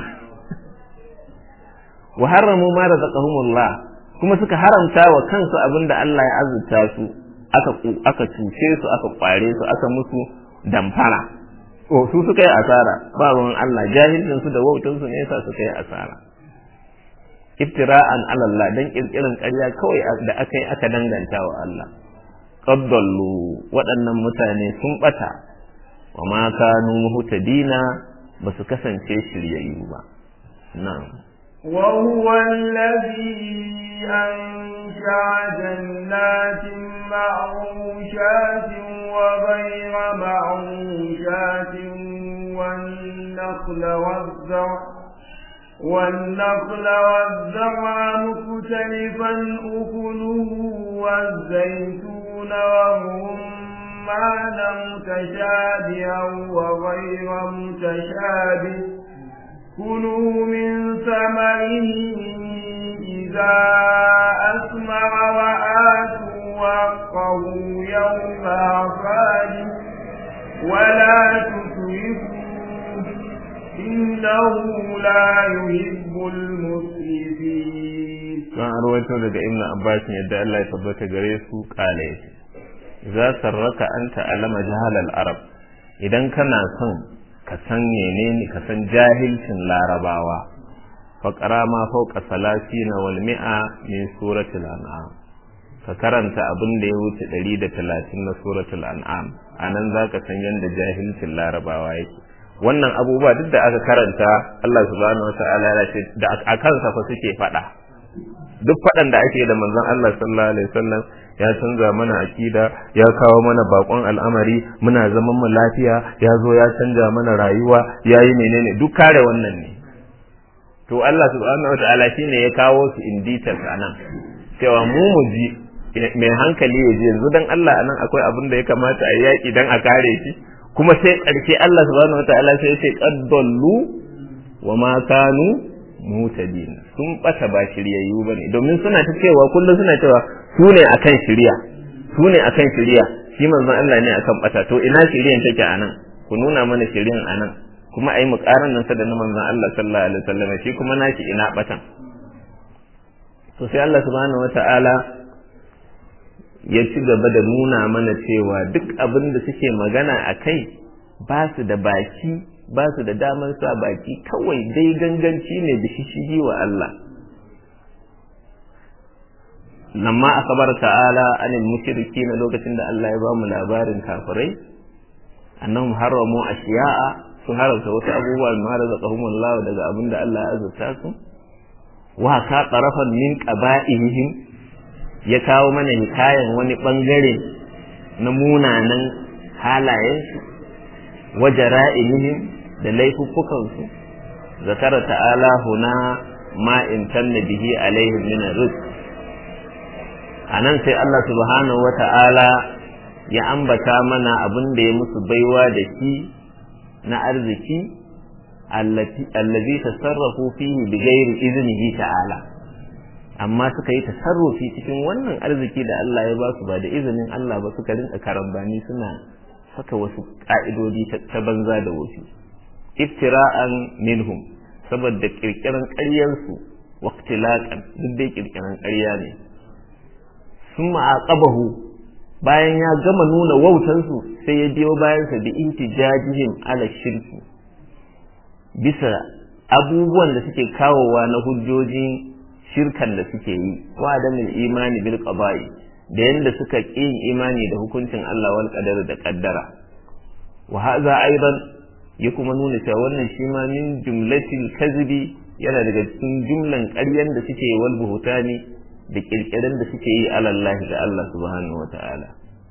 wa haramu ma razaqahumullah kuma suka haramta wa kansu abinda Allah ya azurta su aka aka cuce su aka kware su aka musu damfara o su suka yi asara ba ruwan Allah jahilcin su da wautan su ne yasa suka yi asara iftira'an ala Allah dan kirkirin ƙarya kawai da aka yi aka danganta wa Allah qaddallu waɗannan mutane sun bata wa ma kanu muhtadina ba su kasance shiryayyu ba na'am وهو الذي أنشأ جنات معروشات وغير معروشات والنخل والزرع والنخل والزرع مختلفا أكله والزيتون والرمان متشابها وغير متشابه كلوا من ثمره إذا أثمر وآتوا حقه يوم حصاده ولا تسرفوا إنه لا يحب المسرفين kan arwaito daga ibn abbas yadda Allah ya tabbata gare su kale za sarraka anta alama jahal al arab idan kana son ka san menene ka san jahilcin larabawa faqara ma fawqa salasina wal mi'a min suratul an'am ka karanta abin da ya wuce 130 na suratul an'am anan zaka san yanda jahilcin larabawa yake wannan abubuwa duk da aka karanta Allah subhanahu wata'ala ya ce da akan sa fa suke fada duk fadan da ake da manzon Allah sallallahu alaihi wasallam ya canza mana akida ya kawo mana bakon al'amari muna zaman mu lafiya ya zo ya canja mana rayuwa yayi menene duk kare wannan ne to Allah subhanahu wata'ala shine ya kawo su in details anan cewa mu mu ji mai hankali ya ji yanzu dan Allah anan akwai abin da ya kamata a yaki dan a kare shi kuma sai ƙarshe Allah subhanahu wataala sai ya ce qaddallu wa ma kanu mutadin sun bata ba shiryayyu bane domin suna ta cewa kullum suna cewa su ne akan shirya su ne akan shirya shi manzon Allah ne akan bata to ina shiryan take anan ku nuna mana shiryan anan kuma ai mu karan nan sa da na manzon Allah sallallahu alaihi wasallam shi kuma nashi ina batan to sai Allah subhanahu wataala ya ci gaba da nuna mana cewa duk abin da suke magana a kai ba su da baki ba su da damar sa baki kawai dai ganganci ne da shishigi wa Allah lamma akabar ta'ala anil mushriki na lokacin da Allah ya ba mu labarin kafirai annahum haramu ashiya'a sun haramta wasu abubuwa ma razaqahumullahu daga abin da Allah ya azurta su wa ka tarafan min qaba'ihim ya kawo mana hikayen wani ɓangare na munanan halayensu waje ra'inihim da laifuffukansu zakara ta'ala huna ma in tanna bihi alaihim min rizq anan sai Allah subhanahu wa ta'ala ya ambata mana abin da ya musu baiwa da shi na arziki allazi tasarrafu fihi bighairi iznihi ta'ala amma suka yi tasarrufi cikin wannan arziki da Allah ya ba su ba da izinin Allah ba suka rinka karambani suna saka wasu ka'idodi ta banza da wasu iftira'an minhum saboda kirkiran ƙaryarsu waqtilaqan duk dai kirkiran ƙarya ne sun ma'aqabahu bayan ya gama nuna wautansu sai ya biyo bayansa da intijajihim ala shirki bisa abubuwan da suke kawowa na hujjojin shirkan da suke yi wa adamin imani bil qada'i da yanda suka ƙi imani da hukuncin Allah wal qadar da qaddara wa hadha aidan ya kuma nuna cewa wannan shi ma min jumlatil kadhibi yana daga cikin jumlan ƙaryan da suke yi wal buhutani da kirkiran da suke yi alallahi da Allah subhanahu wa ta'ala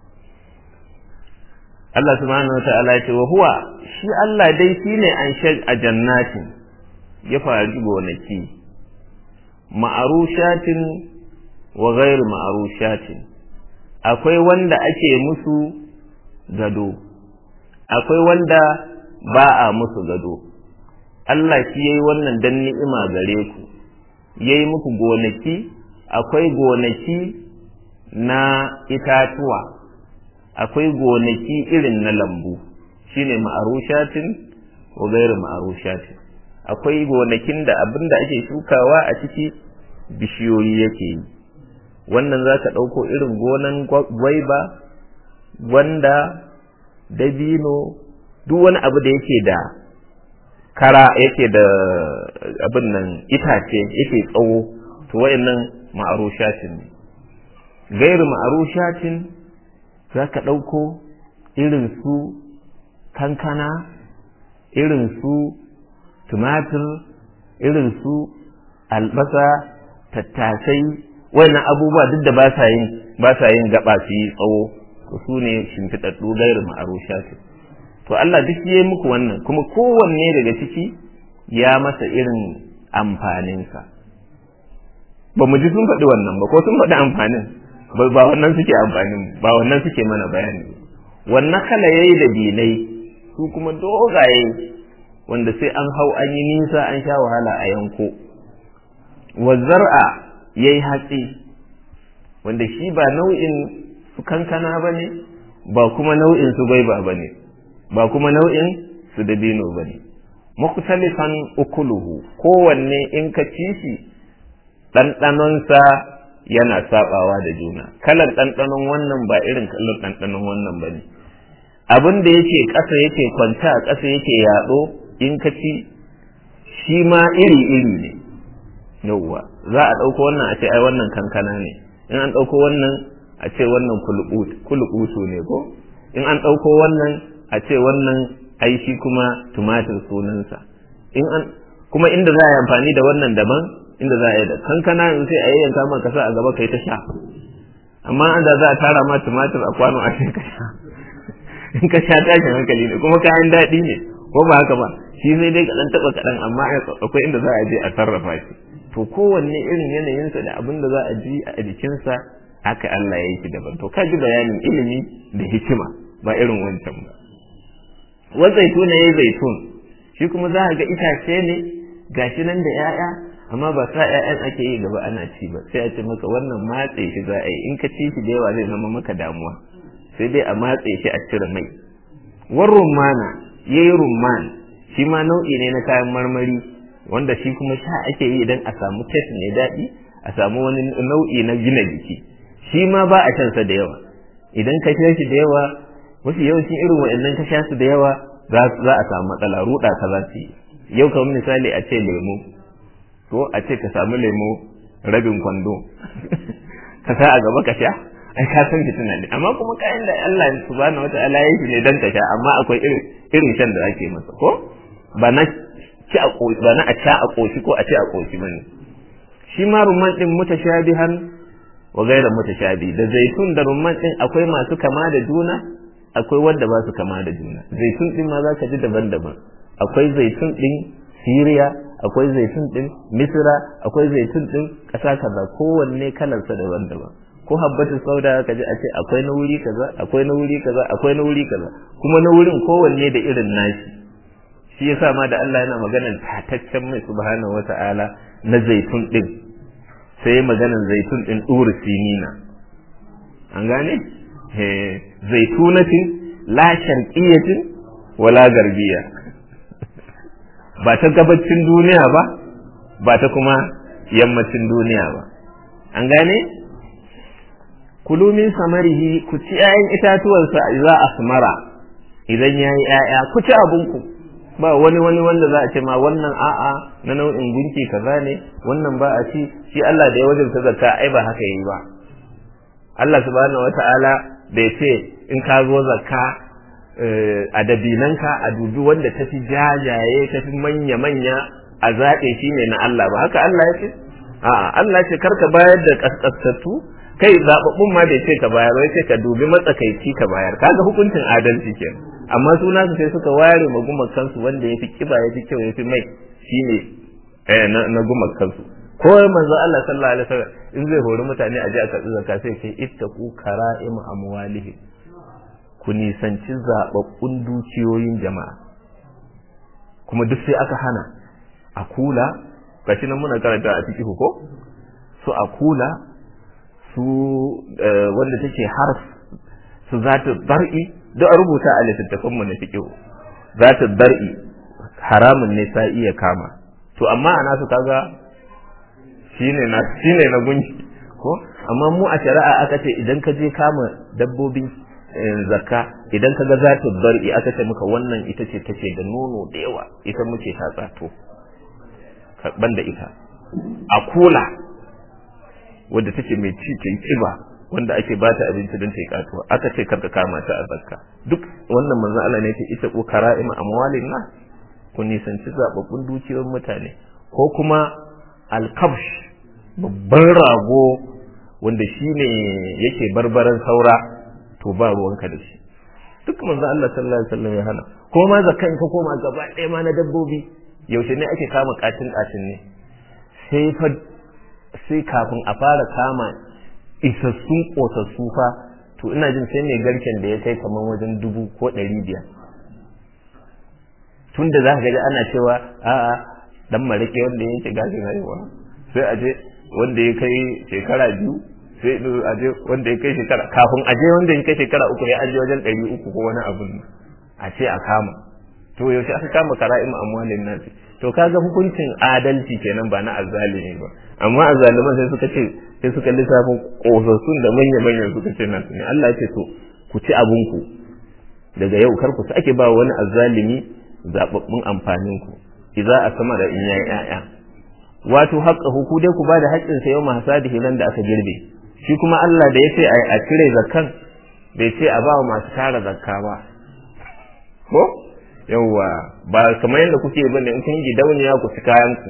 Allah subhanahu wa ta'ala ce wa huwa shi Allah dai shine an shag a jannatin ya faru gonaki ma'arushatin wa ghairu ma'arushatin akwai wanda ake musu gado akwai wanda ba a musu gado Allah shi yayi wannan dan ni'ima gare ku yayi muku gonaki akwai gonaki na itatuwa akwai gonaki irin na lambu shine ma'arushatin wa gairu ma'arushatin akwai gonakin da abin da ake shukawa a ciki bishiyoyi yake yi wannan za ka ɗauko irin gonan gwaiba gwanda dabino duk wani abu da yake da kara yake da abin nan itace yake tsawo to wayannan ma'arushatin ne gairu ma'arushatin za ka ɗauko irin su kankana irin su tumatir irin su albasa tattasai wannan abubuwa duk da ba sa yin ba sa yin gaba su yi tsawo to su ne shimfiɗaɗɗu gairu ma'arushatin to Allah duk ya yi muku wannan kuma kowanne daga ciki ya masa irin amfaninsa ba mu ji sun faɗi wannan ba ko sun faɗi amfanin ba wannan suke amfanin ba wannan suke mana bayani wannan kala yayi da dinai su kuma dogaye wanda sai an hau an yi nisa an sha wahala a yanko wa zar'a yayi hatsi wanda shi ba nau'in su kankana ba ne ba kuma nau'in su gwaiba ba ne ba kuma nau'in su dabino ba ne mukhtalifan ukuluhu kowanne in ka ci shi ɗanɗanonsa yana sabawa da juna kalar ɗanɗanon wannan ba irin kalar ɗanɗanon wannan ba ne abin da yake ƙasa yake kwanta a ƙasa yake yaɗo in ka ci shi ma iri iri ne yauwa za a ɗauko wannan a ce ai wannan kankana ne in an ɗauko wannan a ce wannan kulukutu ne ko in an ɗauko wannan a ce wannan ai shi kuma tumatir sunansa in an kuma inda za a yi amfani da wannan daban inda za a yi da kankana yanzu sai a yi yanka maka sa a gaba kai ta sha amma an da za a tara ma tumatir a kwano a ce ka sha in ka sha tashin hankali ne kuma kayan daɗi ne ko ba haka ba shi sai dai kaɗan taɓa kaɗan amma akwai inda za a je a sarrafa shi to kowanne irin yanayinsa da abin da za a ji a jikinsa haka Allah ya yi shi daban to ka ji bayanin ilimi da hikima ba irin wancan ba wa zaitun ya yi zaitun shi kuma za a ga itace ne gashi nan da 'ya'ya amma ba sa ƴaƴan ake yi gaba ana ci ba sai a ce maka wannan matse shi za a yi in ka ci shi da yawa zai zama maka damuwa sai dai a matse shi a cire mai war rumana yayi rumman shi ma nau'i ne na kayan marmari wanda shi kuma sha ake yi idan a samu test mai daɗi a samu wani nau'i na gina jiki shi ma ba a shan sa da yawa idan ka sha shi da yawa wasu yawancin irin waɗannan ka sha su da yawa za a samu matsala ruɗa ka za su yi yau kamar misali a ce lemu ko a ce ka samu lemo rabin kwando ka sa a gaba ka sha ai ka san fitina ne amma kuma kayan da Allah subhanahu wataala ya yi ne dan ka sha amma akwai irin irin shan da ake masa ko ba na ci a koshi ba na a sha a koshi ko a ci a koshi bane shi ma rumman din mutashabihan wa gaira mutashabi da zaitun da rumman din akwai masu kama da juna akwai wanda ba su kama da juna zaitun din ma zaka ji daban-daban akwai zaitun din Siriya akwai zaitun din Misra akwai zaitun din ƙasa kaza kowanne kalarsa daban-daban ko habbatu sauda ka ji a ce akwai na wuri kaza akwai na wuri kaza akwai na wuri kaza kuma na wurin kowanne da irin nashi shi yasa ma da Allah yana maganar tataccen mai subhanahu wata'ala na zaitun din sai maganar zaitun din duru sinina an gane zaitunatin la sharqiyatin wala garbiya ba ta gabacin duniya ba ba ta kuma yammacin duniya ba an gane kulumin samarihi ku ci 'ya'yan itatuwansa za a samara idan ya yi 'ya'ya ku ci abinku ba wani wani wanda za a ce ma wannan a'a na nau'in gunki kaza ne wannan ba a ci shi Allah da ya wajabta zakka ai ba haka yayi ba Allah subhanahu wata'ala bai ce in ka zo zakka a dabinanka a dubi wanda ta fi jajaye ta fi manya manya a zaɓe shi ne na Allah ba haka Allah ya ce a'a Allah ce karka bayar da kaskasattu kai zababbun ma bai ce ka bayar wai ce ka dubi matsakaici ka bayar kaga hukuncin adalci kenan amma suna su sai suka ware ma gumakansu wanda ya fi kiba ya fi kyau ya fi mai shine eh na, na gumakansu ko manzo Allah sallallahu alaihi wasallam in zai hori mutane a je a karɓi zakka sai ce ittaqu kara'im amwalihim ku nisanci zababbun dukiyoyin jama'a kuma duk sai aka hana a kula gashi nan muna karanta a ciki ko su a kula su wanda take harf su zata bar'i duk a rubuta a littattafan mu na fiqh zata bar'i haramun ne sai iya kama to amma ana su kaga shine na shine na gunki ko amma mu a shari'a aka ce idan ka je kama dabbobin zakka idan ka ga zata bar'i aka ce muka wannan ita ce take da nono da yawa ita muke tatsa to ban da ita a kula wadda take mai ci ta kiba wanda ake ba ta abinci don ta yi katuwa aka ce karka kama ta a zakka duk wannan manzo Allah ne yake ita ko kara'im amwalin na ku nisanci zababbun dukiyoyin mutane ko kuma alkabsh babban rago wanda shine yake barbaran saura to ba ruwanka da shi duk manzo Allah sallallahu alaihi wasallam ya hana ko ma zakkan ka koma gaba ɗaya ma na dabbobi yaushe ne ake kama katin katin ne sai fa sai kafin a fara kama isassun kosassu fa to ina jin sai mai garken da ya kai kamar wajen dubu ko ɗari biyar tun da za ka gaji ana cewa a'a dan marike wanda yake gashin haihuwa sai a je wanda ya kai shekara biyu sai a je wanda ya kai shekara kafin a je wanda ya kai shekara uku ya aje wajen ɗari uku ko wani abun a ce a kama to yaushe aka kama kara'im amwalin nasi to kaga hukuncin adalci kenan ba na azzalimi ba amma azzaliman sai suka ce sai suka lissafin kosassun da manya manyan suka ce nasu ne Allah ya ce to ku ci abun ku daga yau kar ku sake ba wani azzalimi zababbun amfanin ku idza asama da in yayi yaya wato haqqa ku dai ku ba da haƙƙin sa yau mahsadihi nan da aka girbe shi kuma Allah da ya ce a cire zakkan bai ce a ba wa masu tara zakka ba ko yawwa ba kamar yadda kuke bane in kun gidauniya ku ci kayan ku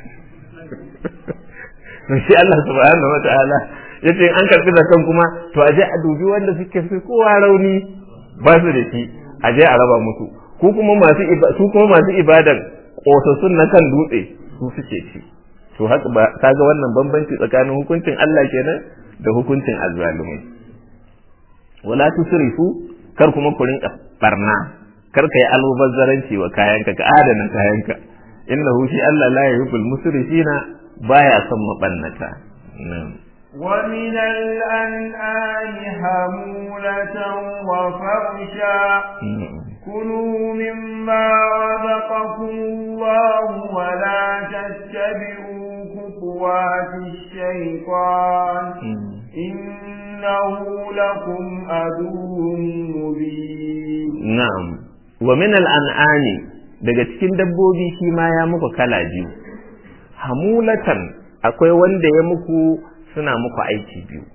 to shi Allah subhanahu wataala yace an karbi zakan kuma to aje a dubi wanda suke fi kowa rauni ba su da shi aje a raba musu ku kuma masu su kuma masu ibadan kosassun na kan dutse su suke ci to haka ba kaga wannan bambanci tsakanin hukuncin Allah kenan da hukuncin azzalumai wala tusrifu kar kuma ku rinka barna kar ka yi almubazzaranci wa kayanka ka adana kayanka innahu shi Allah la yuhibbul musrifina baya son mabannata ومن الأنعام حمولة وفرشا كلوا مما رزقكم الله ولا تتبعوا خطوات الشيطان إنه لكم عدو مبين نعم wa min al'an'ani daga cikin dabbobi shi ma ya muku kala biyu hamulatan akwai wanda ya muku suna muku aiki biyu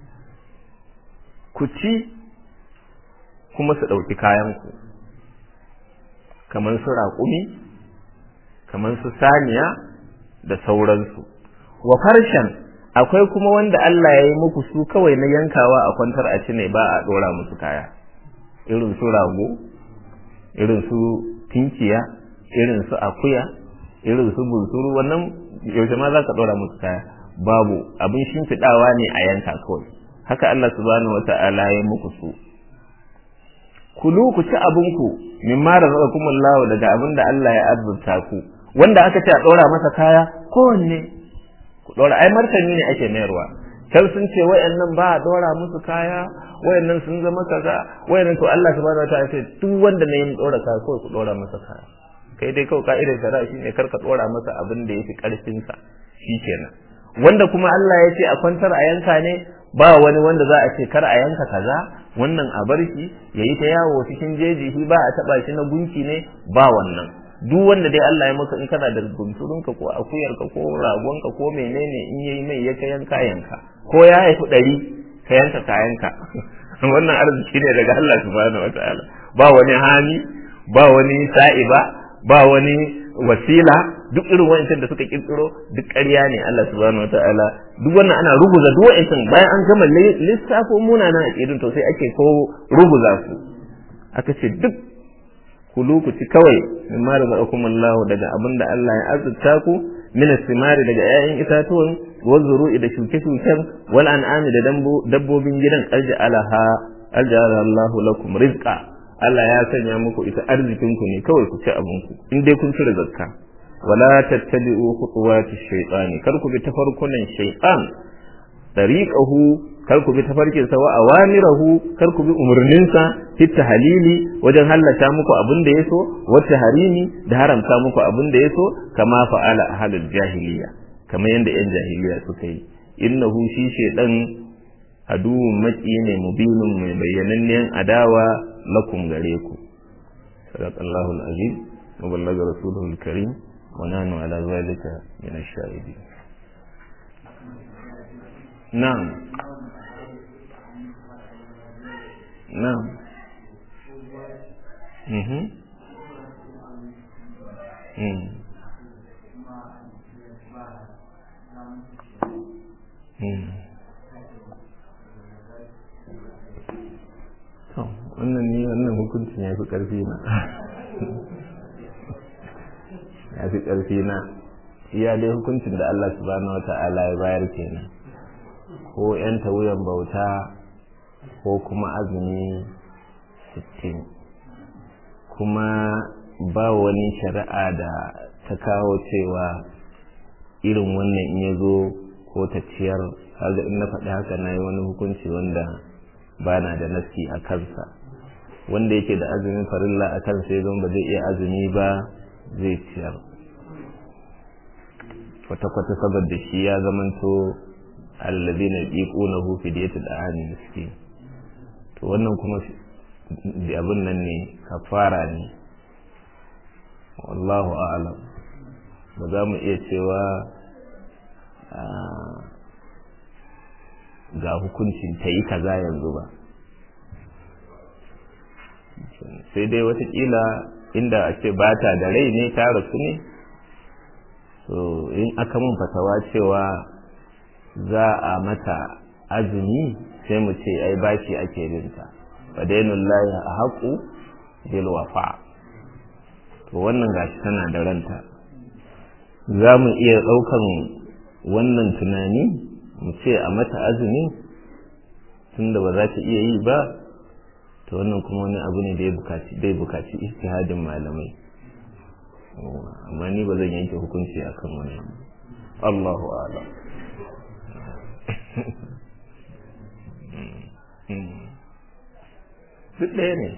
ku ci kuma su ɗauki kayanku kamar su raƙumi kamar su saniya da sauransu wa farshen akwai kuma wanda Allah ya yi muku su kawai na yankawa a kwantar a ci ne ba a ɗora musu kaya irin su rago irin su tinkiya irin su akuya irin su bunsuru wannan yaushe ma za ka ɗora musu kaya babu abin shimfiɗawa ne a yanka kawai haka Allah subhanahu wa ta'ala ya muku su kulu ku ci abinku min ma razaqakumullahu daga abin da Allah ya azurta ku wanda aka ce a ɗora masa kaya kowanne ku ɗora ai martani ne ake mayarwa can sun ce wayannan ba a ɗora musu kaya wayannan sun zama kaza wayannan to Allah subhanahu wataala ce duk wanda ne yin dora kaya kawai ku dora masa kaya kai dai kawai ka'idar shari'a shine karka dora masa abin da yafi karfin sa shikenan wanda kuma Allah ya ce a kwantar a yanka ne ba wani wanda za a ce kar a yanka kaza wannan a bar shi yayi ta yawo cikin jeji shi ba a taba shi na gunki ne ba wannan duk wanda dai Allah ya maka in kana da bunsurunka ko akuyarka ko ragonka ko menene in yayi mai ya kayan kayanka ko ya haifi ɗari ka yanka kayanka wannan arziki ne daga Allah subhanahu wataala ba wani hami ba wani sa'iba ba wani wasila duk irin wa'ancan da suka kirkiro duk ƙarya ne Allah subhanahu wataala duk wannan ana ruguza duk wa'ancan bayan an gama lissafo munanan aqidun to sai ake ko ruguza su aka ce duk kulu ku ci kawai min ma razaqakum Allah daga abin da Allah ya azurta ku min simari daga 'ya'yan itatuwan wa zuru'i da shuke-shuken wal an'ami da dabbobin gidan alja'alaha alja'ala Allah lakum rizqa Allah ya sanya muku ita arzikin ku ne kawai ku ci abin ku in dai kun cire zakka wala tattabi'u khutuwati shaytani kar ku bi tafarkunan shaytan tariqahu kar ku bi tafarkin sa wa awamirahu kar ku bi umurninsa fit halili wajen hallata muku abin da yaso wata harimi da haramta muku abin da yaso kama fa'ala ahlul jahiliya kamar yadda yan jahiliya suka yi innahu shi shaydan aduwwun maki ne mubinun mai bayyanannen adawa lakum gare ku sadaqallahu alazim wa ballaga rasuluhu alkarim wa nahnu ala zalika min ash-shahidin na'am na'am mhm mm mm to wannan ni wannan hukuncin ya fi ƙarfi na ya fi ƙarfi na iya dai hukuncin da Allah subhanahu wa ta'ala ya bayar kenan ko yan wuyan bauta ko kuma azumi sittin kuma ba wani shari'a da ta kawo cewa irin wannan in ya zo ko ta ciyar kaga in na faɗi haka na yi wani hukunci wanda ba na da nasi a kansa wanda yake da azumin farilla a kansa ya ba zai iya azumi ba zai ciyar kwata-kwata saboda shi ya zamanto allazi na ƙiƙunahu fidiyatul ahani miskin to wannan kuma abin nan ne kafara ne wallahu a'lam ba za mu iya cewa ga hukuncin ta yi kaza yanzu ba sai dai watakila inda a ce ba ta da rai ne ta rasu ne so in aka mun fatawa cewa za a mata azumi sai mu ce ai bashi ake binta fadainul lahi a haƙu bil wafa to wannan gashi tana da ranta za mu iya ɗaukan wannan tunani mu ce a mata azumi tunda ba za ta iya yi ba to wannan kuma wani abu ne da ya bukaci dai bukaci ijtihadin malamai amma ni ba zan yanke hukunci akan wannan Allahu a'lam duk ɗaya ne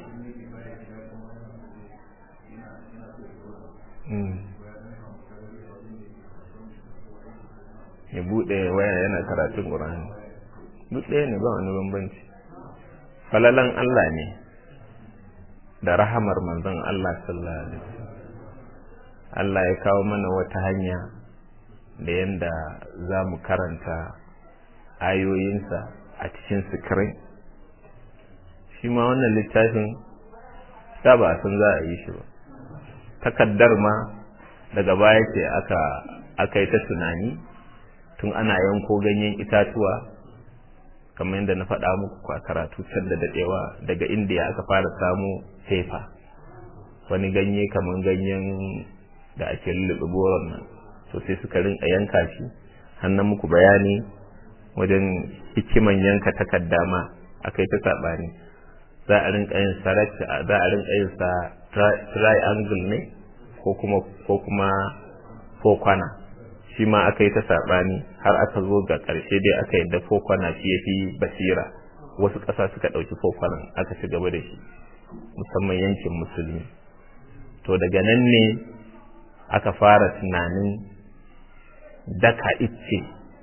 ya buɗe waya yana karatun ƙur'ani duk ɗaya ne ba wani bambanci falalan Allah ne da rahamar manzon Allah sallallahu alaihi Allah ya kawo mana wata hanya da yanda za mu karanta ayoyinsa a cikin sikirin shi ma wannan littafin da ba a san za a yi shi ba takaddar ma daga baya ce aka aka yi ta tunani tun ana yanko ganyen itatuwa kamar yadda na faɗa muku a karatu can da daɗewa daga indiya aka fara samu fefa wani ganye kamar ganyen da ake lullube boron nan to sai suka rinka yanka shi hannun muku bayani wajen hikiman yanka takarda ma aka yi ta saɓani za a rinka yin za a rinka yin sa triangle ne ko kuma ko kuma ko kwana shi ma aka yi ta saɓani har aka zo ga ƙarshe dai aka yadda fokwana shi ya fi basira wasu ƙasa suka ɗauki fokwanan aka ci gaba da shi musamman yankin musulmi to daga nan ne aka fara tunanin daka icce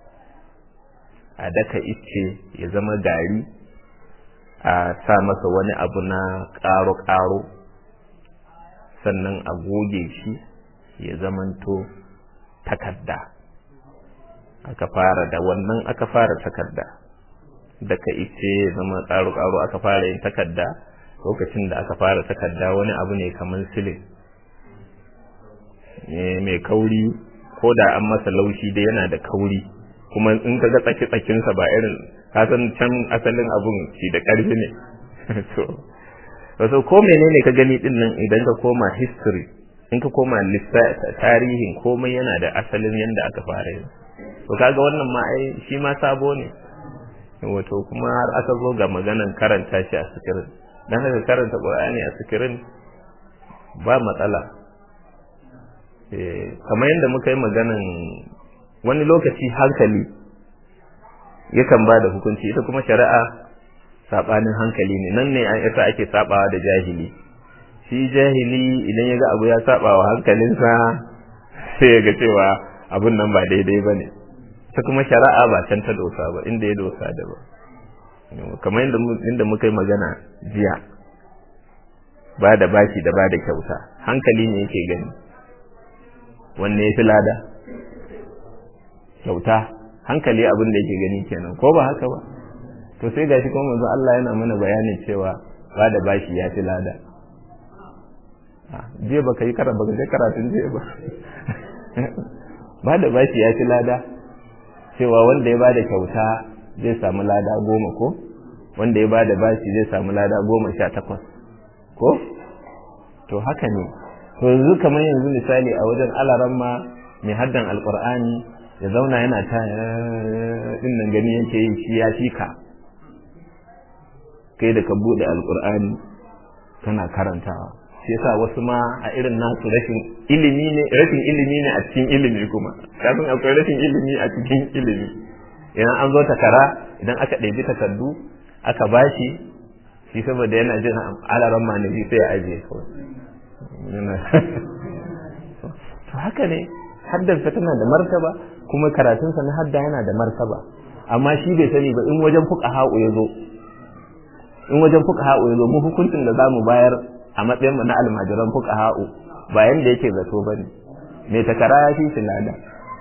a daka icce ya zama gari a sa masa wani abu na ƙaro-ƙaro sannan a goge shi ya zamanto takarda aka fara da wannan aka fara takarda daga ice zama tsaro-tsaro aka fara yin takarda lokacin da aka fara takarda wani abu ne kamar silin mai kauri ko da an masa laushi dai yana da kauri kuma in ka ga tsaki-tsakinsa ba irin kasan can asalin abun shi da ƙarfi ne to wasu ko menene ka gani din nan idan ka koma history in ka koma tarihin komai yana da asalin yadda aka fara yin to kaga wannan ma ai shi ma sabo ne wato kuma har aka zo ga maganan karanta shi a sikirin dan haka karanta qur'ani a sikirin ba matsala eh kamar yadda muka yi maganan wani lokaci hankali yakan ba da hukunci ita kuma shari'a sabanin hankali ne nan ne an yasa ake sabawa da jahili shi jahili idan ya ga abu ya saba wa hankalinsa sai ya ga cewa abun nan ba daidai ba ne ta kuma shari'a ba can ta dosa ba inda ya dosa da ba kamar inda muka yi magana jiya ba da bashi da ba da kyauta hankali ne yake gani wanne ya fi lada kyauta hankali abin da yake gani kenan ko ba haka ba to sai gashi kuma manzo Allah yana mana bayanin cewa ba da bashi ya fi lada jiya baka yi karatu baka kai karatun jiya ba ba da bashi ya fi lada cewa wanda ya ba da kyauta zai samu lada goma ko wanda ya ba da bashi zai samu lada goma sha takwas ko to haka ne to yanzu kamar yanzu misali a wajen alaran ma mai haddan alkur'ani ya zauna yana ta din nan gani yake yi shi ya fi ka kai da ka bude alkur'ani kana karantawa shi yasa wasu ma a irin nasu rashin ilimi ne rashin ilimi ne a cikin ilimi kuma kafin akwai rashin ilimi a cikin ilimi idan an zo takara idan aka ɗebi takardu aka bashi shi saboda yana jin alaran manabi sai ya ajiye kawai to haka ne haddarsa tana da martaba kuma karatunsa na hadda yana da martaba amma shi bai sani ba in wajen fuka ha'u ya zo in wajen fuka ha'u ya zo mu hukuncin da za mu bayar a matsayin mu na almajiran fuka ha'u ba yanda yake zato bane mai takara ya fi shi lada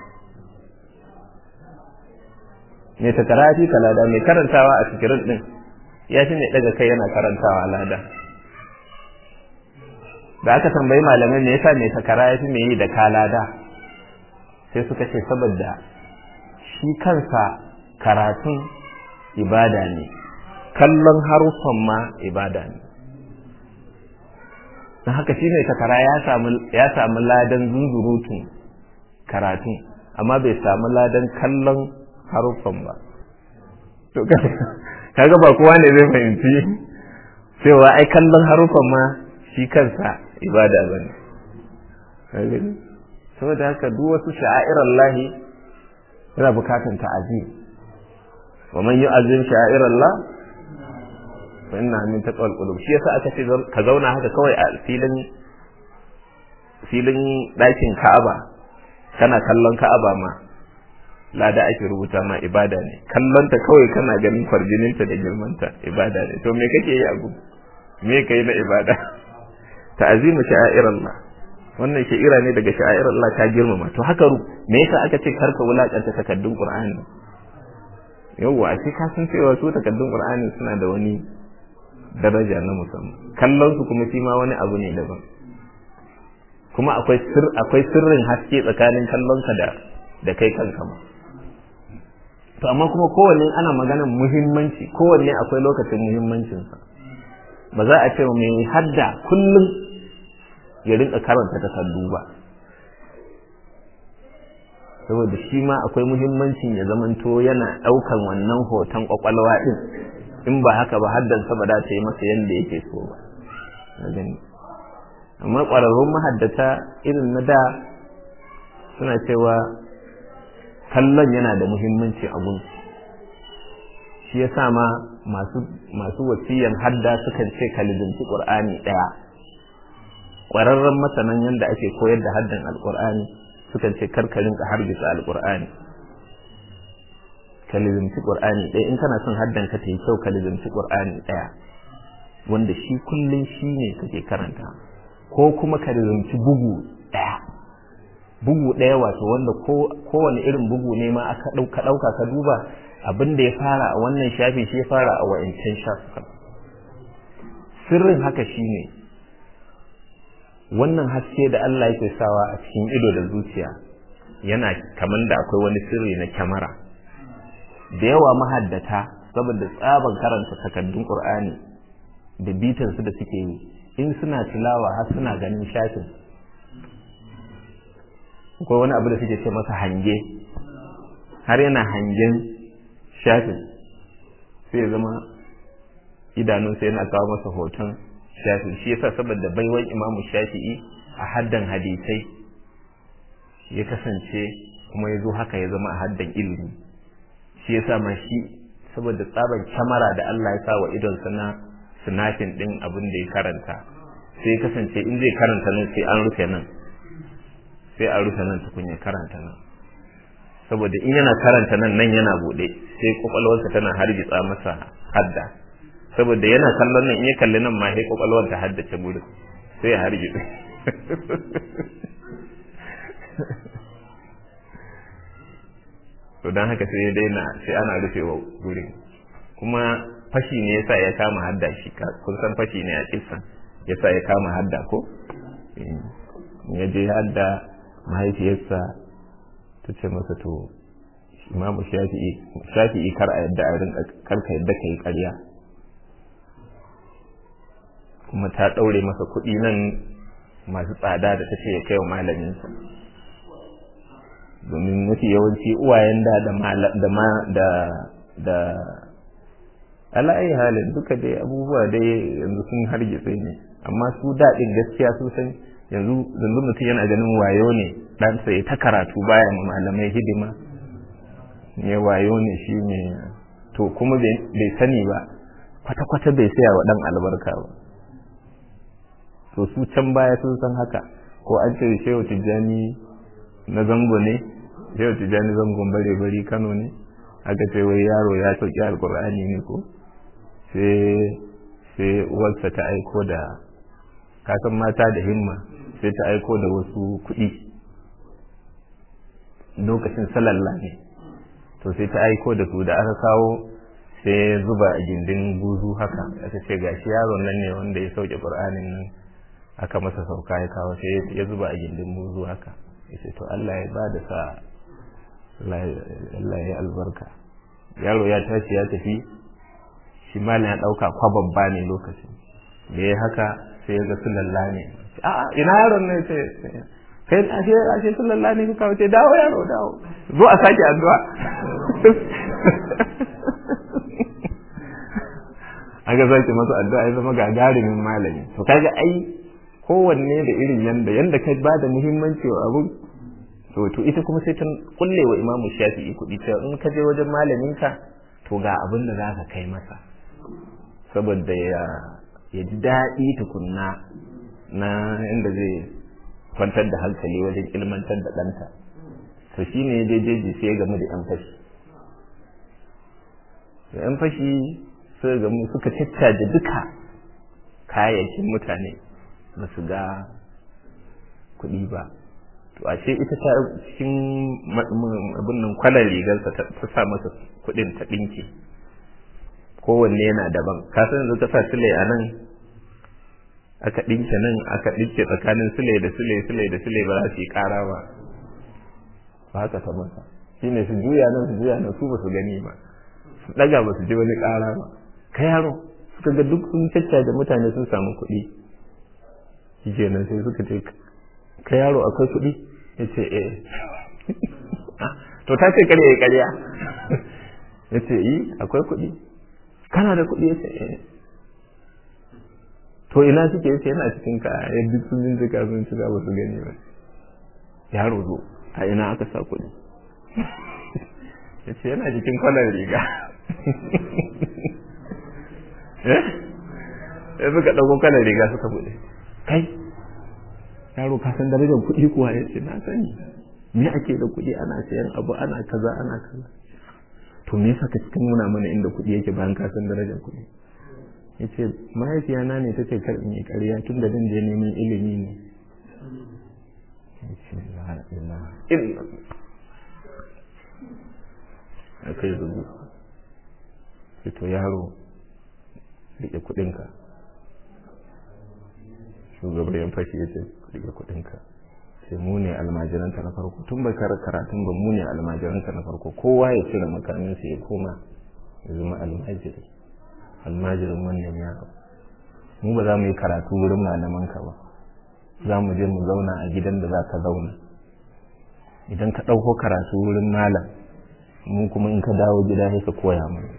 mai takara ya fi ka lada mai karantawa a sikirin din ya fi mai daga kai yana karantawa lada da aka tambayi malamai me yasa mai takara ya fi mai yi da ka lada sai suka ce saboda shi kansa karatun ibada ne kallon haruffan ma ibada ne don haka shi ne takara ya samu ladan zunzurutun karatun amma bai samu ladan kallon haruffan ba to kaga ba kowa ne zai fahimci cewa ai kallon haruffan ma shi kansa ibada ba ne saboda haka duk wasu sha'irar lahi yana bukatan ta'azim wa man yu'azzim sha'irar Allah fa inna min taqwal qulub shi yasa aka ce ka zauna haka kawai a filin filin ɗakin Ka'aba kana kallon Ka'aba ma lada ake rubuta ma ibada ne kallonta kawai kana ganin kwarjininta da girmanta ibada ne to me kake yi a gu me kai na ibada ta'azimu sha'irallah wannan sha'ira ne daga sha'irallah ta girmama to haka me yasa aka ce karka wulakanta takaddun Qur'ani yawwa a ce ka san cewa su takaddun Qur'ani suna da wani daraja na musamman kallon su kuma shi ma wani abu ne daban kuma akwai sir akwai sirrin haske tsakanin kallon ka da da kai kanka ma to amma kuma kowanne ana maganar muhimmanci kowanne akwai lokacin muhimmancin sa ba za a ce mai hadda kullum ya rinka karanta takardu ba saboda shi ma akwai muhimmancin ya zamanto yana ɗaukan wannan hoton kwakwalwa din in ba haka ba haddansa ba za ta yi masa yadda yake so ba na gani amma ƙwararrun mahaddata irin na da suna cewa kallon yana da muhimmanci a gun shi ya sa ma masu wasiyan hadda sukan ce kalizanci ƙur'ani ɗaya ƙwararren masanan yadda ake koyar da haddan alƙur'ani sukan ce karkarin ka hargitsa alƙur'ani ka lizimci ƙur'ani ɗaya in kana son haddan ka ta yi kyau ka lizimci ƙur'ani ɗaya wanda shi kullum shi ne kake karanta ko kuma ka rizumci bugu ɗaya bugu ɗaya wato wanda kowane irin bugu ne ma aka ɗauka ɗauka ka duba abin da ya fara a wannan shafi shi ya fara a wa'incan shafukan sirrin haka shine wannan haske da Allah yake sawa a cikin ido da zuciya yana kamar da akwai wani sirri na kyamara da yawa mahaddata saboda tsaban karanta takaddun Qur'ani da bitansu da suke yi in suna tilawa har suna ganin shafin akwai wani abu da suke ce masa hange har yana hangen shafin sai ya zama idanunsa yana kawo masa hoton shafin shi yasa saboda baiwan imamu shafi'i a haddan hadisai ya kasance kuma ya zo haka ya zama a haddan ilimi shi yasa ma shi saboda tsaban kyamara da Allah ya sa wa idonsa na sinafin din abin da ya karanta sai ya kasance in zai karanta nan sai an rufe nan sai an rufe nan tukun ya karanta nan saboda in yana karanta nan nan yana bude sai kwakwalwarsa tana hargitsa masa hadda saboda yana kallon nan in ya kalli nan ma sai kwakwalwar ta haddace gurin sai ya hargitsa to don haka sai ya daina sai ana rufe wa gurin kuma fashi ne yasa ya kama hadda shi kun san fashi ne a kisan yasa ya kama hadda ko ya je hadda mahaifiyarsa ta ce masa to imamu shafi'i kar a yadda a rinka karka yadda ka yi karya kuma ta ɗaure masa kuɗi nan masu tsada da ta ce ya kai wa malaminsa domin mafi yawanci uwayen da da ma da da ala'ayi halin duka dai abubuwa dai yanzu sun hargitse ne amma su daɗin gaskiya sun san yanzu yanzu mutum yana ganin wayo ne ɗansa ya ta karatu baya ma malamai hidima ne wayo ne shi ne to kuma bai sani ba kwata-kwata bai saya wa ɗan albarka ba to su can baya sun san haka ko an ce shehu tijjani na zango ne shehu tijjani zangon bare bari kano ne aka ce wai yaro ya sauki alkur'ani ne ko sai uwarsa ta aiko da kasan mata da himma sai ta aiko da wasu kuɗi lokacin salalla ne to sai ta aiko da su da aka kawo sai zuba a gindin buzu haka aka ce gashi yaron nan ne wanda ya sauke qur'anin nan aka masa sauka ya kawo sai ya zuba a gindin buzu haka yace to Allah ya ba da sa Allah ya albarka yaro ya tashi ya tafi shi malam ya dauka kwababba ne lokacin da ya haka sai ya ga sulalla ne a ina yaron ne sai kai ashe ashe sulalla ne kuka wuce dawo yaro dawo zo a sake addu'a aka sake masa addu'a ya zama gagarumin malami to kaga ai kowanne da irin yanda yanda ka ba da muhimmanci wa abun to to ita kuma sai ta kulle wa imamu shafi'i kuɗi ta in ka je wajen malaminka to ga abin da za ka kai masa saboda ya ya ji daɗi tukunna na inda zai kwantar da hankali wajen ilmantar da ɗanta to shi ne jejeji sai game da yan fashi da yan fashi sai gamu suka caccaje duka kayayyakin mutane ba su ga kuɗi ba to ashe ita ta cikin abin nan kwalar rigarsa ta sa masa kuɗin ta ɗinki kowanne yana daban ka san yanzu ka sa sule a nan aka ɗinke nan aka ɗinke tsakanin sule da sule sule da sule ba za su yi ƙara ba ba haka ta masa shi ne su juya nan su juya nan su ba su gani ba su ɗaga ba su ji wani ƙara ba ka yaro suka ga duk sun caccaje mutane sun samu kuɗi shi kenan sai suka ce ka yaro akwai kuɗi ya ce eh to ta ce karya ya karya ya ce yi akwai kuɗi kana da kuɗi ya ce eh to ina suke ya ce yana cikin ka ya duk sun bincika sun cika ba su gani ba yaro zo a ina aka sa kuɗi ya ce yana cikin kwalar riga ya suka ɗauko kwalar riga suka buɗe kai yaro ka san darajar kuɗi kuwa ya ce na sani me ake da kuɗi ana sayan abu ana kaza ana kaza to me yasa ka cikin nuna mana inda kuɗi yake bayan ka san darajar kuɗi ya ce mahaifiyana ne ta ce kar in yi ƙarya tun da je neman ilimi ne ya ce la ilaha illa a kai zubu sai to yaro rike kuɗinka shugaban yan fashi ya ce rike kuɗinka sai mu ne almajiranta na farko tun bai kara karatun ba mu ne almajiranta na farko kowa ya cire makaminsa ya koma ya zama almajiri almajirin wannan yaro mu ba za mu yi karatu wurin malamanka ba za mu je mu zauna a gidan da za ka zauna idan ka ɗauko karatu wurin malam mu kuma in ka dawo gida sai ka koya mana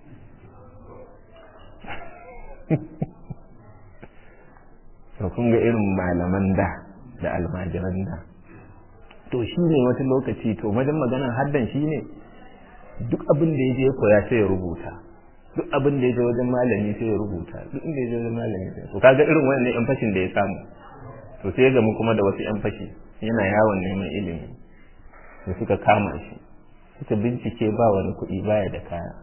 to kun ga irin malaman da da almajiran da to shi ne wata lokaci to wajen maganar haddan shi ne duk abin da ya je koya sai ya rubuta duk abin da ya je wajen malami sai ya rubuta duk inda ya je wajen malami sai to kaga irin wannan yan fashin da ya samu to sai ya gamu kuma da wasu yan fashi yana yawon neman ilimi da suka kama shi suka bincike ba wani kuɗi baya da kaya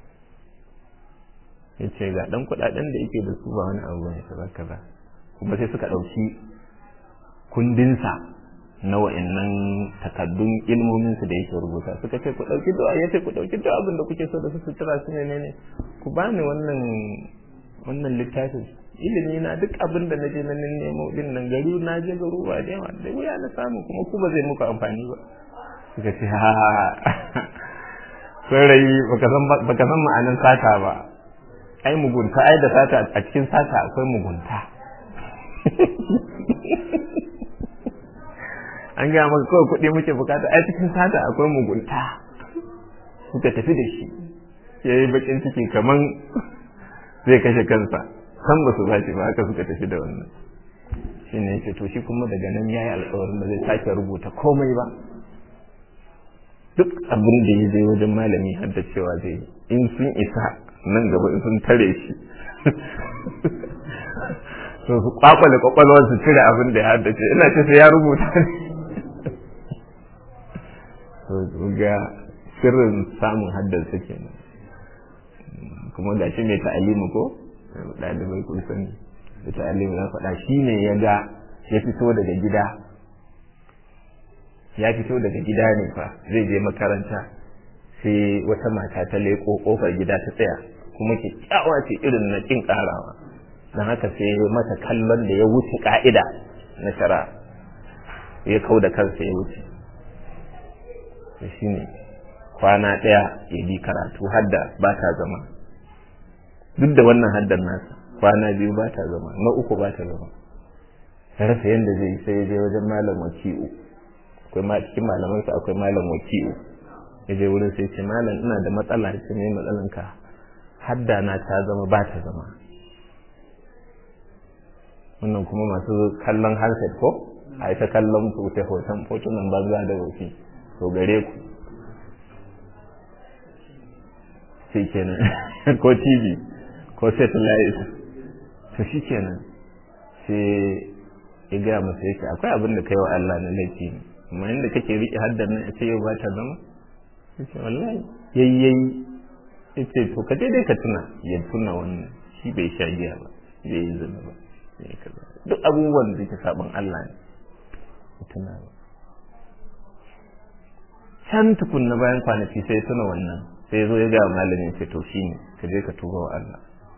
ya ce ga ɗan kuɗaɗen da yake da su ba wani abu ne kaza kaza kuma sai suka ɗauki kundinsa na wa'annan takaddun ilmominsu da yake rubuta suka ce ku ɗauki da ya ce ku ɗauki da abin da kuke so da su sutura su ne ne ku bani wannan wannan littafin ilimi na duk abin da na je na nemo din nan gari na je garuwa da yawa da wuya na samu kuma ku ba zai muku amfani ba suka ce ha saurayi baka san ma'anin sata ba ai mugunta ai da sata a cikin sata akwai mugunta an gaya maka kawai kuɗi muke bukata ai cikin sata akwai mugunta suka tafi da shi ya yi bakin ciki kaman zai kashe kansa san ba su ba shi ba haka suka tafi da wannan shi ne ce to shi kuma daga nan ya yi alkawarin da zai sake rubuta komai ba duk abin da ya je wajen malami har da cewa zai in sun isa nan gaba in sun tare shi to su kwakwale kwakwalwar su cire abin da ya haddace ina ce sai ya rubuta to ga sirrin samun haddarsa kenan kuma ga shi mai ta'alimu ko ɗalibai kun sani da ta'alimu na faɗa shi ne ya ga ya fito daga gida ya fito daga gida ne fa zai je makaranta sai wata mata ta leƙo ƙofar gida ta tsaya kuma kyakkyawa ce irin na ƙin ƙarawa don haka sai mata kallon da ya wuce ƙa'ida na shara ya kau da kansa ya wuce shi ne kwana ɗaya ya bi karatu hadda ba ta zama duk da wannan haddar nasa kwana biyu ba ta zama na uku ba ta zama ya rasa yadda zai yi sai ya je wajen malam waki'u akwai ma cikin malamansa akwai malam waki'u ya je wurin sai ce malam ina da matsala ce ne matsalan ka hadda na ta zama ba ta zama wannan kuma masu kallon handset ko a ita kallon hoton hotunan banza da wofi to gare ku sai kenan ko tv ko satellite to shi kenan sai ya gaya masa yake akwai abin da kai wa Allah na laifi ne amma inda kake riƙe haddar nan ce yau ba ta zama yace wallahi yayyayi yace to ka dai ka tuna ya tuna wannan shi bai sha giya ba bai yi zina ba duk abubuwan da ke sabon Allah ne tuna ba can tukunna bayan kwanaki sai tuna wannan sai ya zo ya gaya malamin ce to shi ne ka je ka tuba wa Allah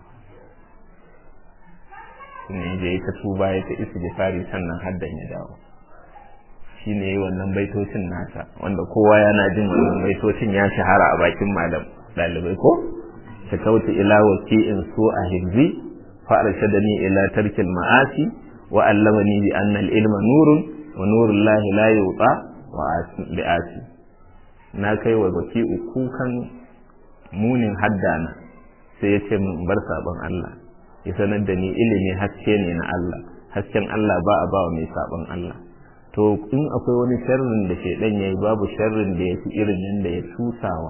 ne da ya ta tuba ya ta istighfari sannan haddan ya dawo shi ne yi wannan baitocin nasa wanda kowa yana jin wannan baitocin ya shahara a bakin malam ɗalibai ko ta kauce ila waki'in su a hibzi fa arshadani ila tarkil ma'asi wa allamani bi anna al-ilma nurun wa nurullahi la yuqa wa bi'asi na kai wa waki'u kukan munin haddana sai ya ce min bar sabon Allah ya sanar da ni ilimi haske ne na Allah hasken Allah ba a ba wa mai sabon Allah to in akwai wani sharrin da shaidan ya yi babu sharrin da ya fi irin yadda ya tusawa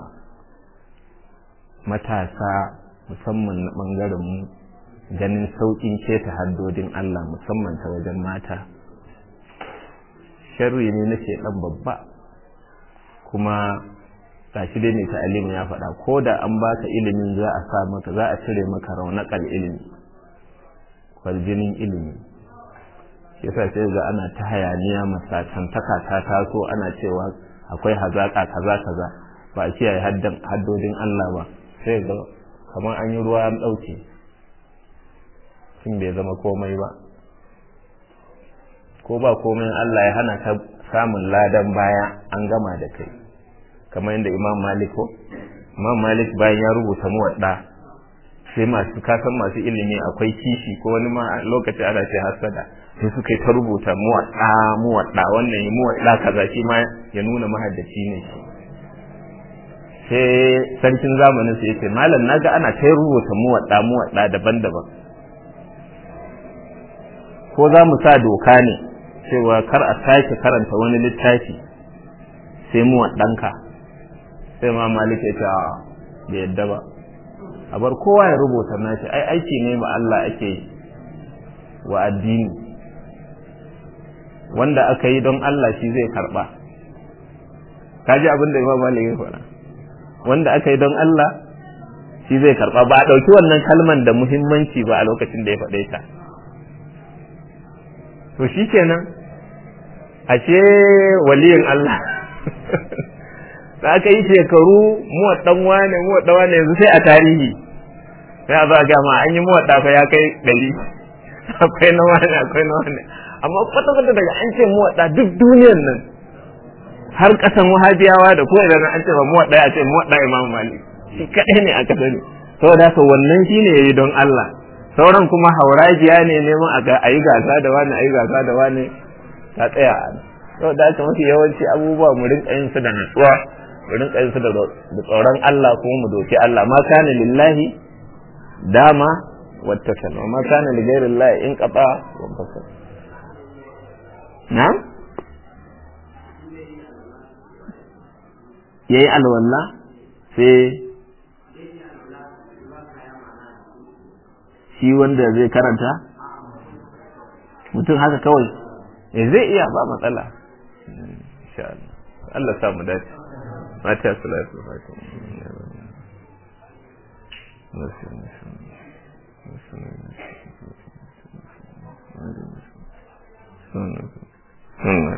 matasa musamman na ɓangaren mu ganin sauƙin keta haddodin Allah musamman ta wajen mata sharri ne na shaidan babba kuma gashi dai mai ta'alimin ya faɗa ko da an baka ilimin za a sa maka za a cire maka raunakal ilimi kwarjinin ilimi yasa sai ga ana ta hayaniya masatantaka ta taso ana cewa akwai hazaka kaza kaza ba a kiyaye haddodin Allah ba sai ga kamar an yi ruwa an ɗauke tun bai zama komai ba ko ba komai Allah ya hana ka samun ladan baya an gama da kai kamar yadda imam malik ko imam malik bayan ya rubuta muwadda sai masu kasan masu ilimi akwai kishi ko wani ma lokaci ana ce hasada sai suka yi ta rubuta muwadda muwadda wannan yi muwadda kaza shi ma ya nuna mahaddaci ne shi sai sarkin zamanin sai yace malam naga ana ta rubuta muwadda muwadda daban-daban ko za mu sa doka ne cewa kar a sake karanta wani littafi sai muwaddanka sai ma malik ya ce bai yadda ba a bar kowa ya rubuta nashi ai aiki ne ma Allah ake wa addini wanda aka yi don Allah shi zai karba kaji abin da Imam Malik ya faɗa wanda aka yi don Allah shi zai karba ba a ɗauki wannan kalman da muhimmanci ba a lokacin da ya faɗe ta to shi kenan ashe waliyin Allah da aka yi shekaru muwaddan wane muwaddan wane yanzu sai a tarihi sai a zo a gama an yi muwadda fa ya kai ɗari akwai na wane akwai na wane amma kwata kwata daga an ce muwadda duk duniyar nan har kasan wahabiyawa da ko idan an ce ba muwadda ya ce muwadda imam malik shi kadai ne aka sani saboda haka wannan shine yayi don Allah sauran kuma haurajiya ne neman a yi gasa da wani a yi gasa da wani ta tsaya a saboda haka mafi yawanci abubuwa mu rinka yin su da natsuwa mu rinka yin su da tsoron Allah kuma mu doki Allah ma kana lillahi dama wattakal wa ma kana li ghairi Allah in qata wa fasal na yayi alwala sai shi wanda zai karanta mutum haka kawai zai iya ba matsala insha Allah Allah sa mu dace mata salatu fatiha Hmm.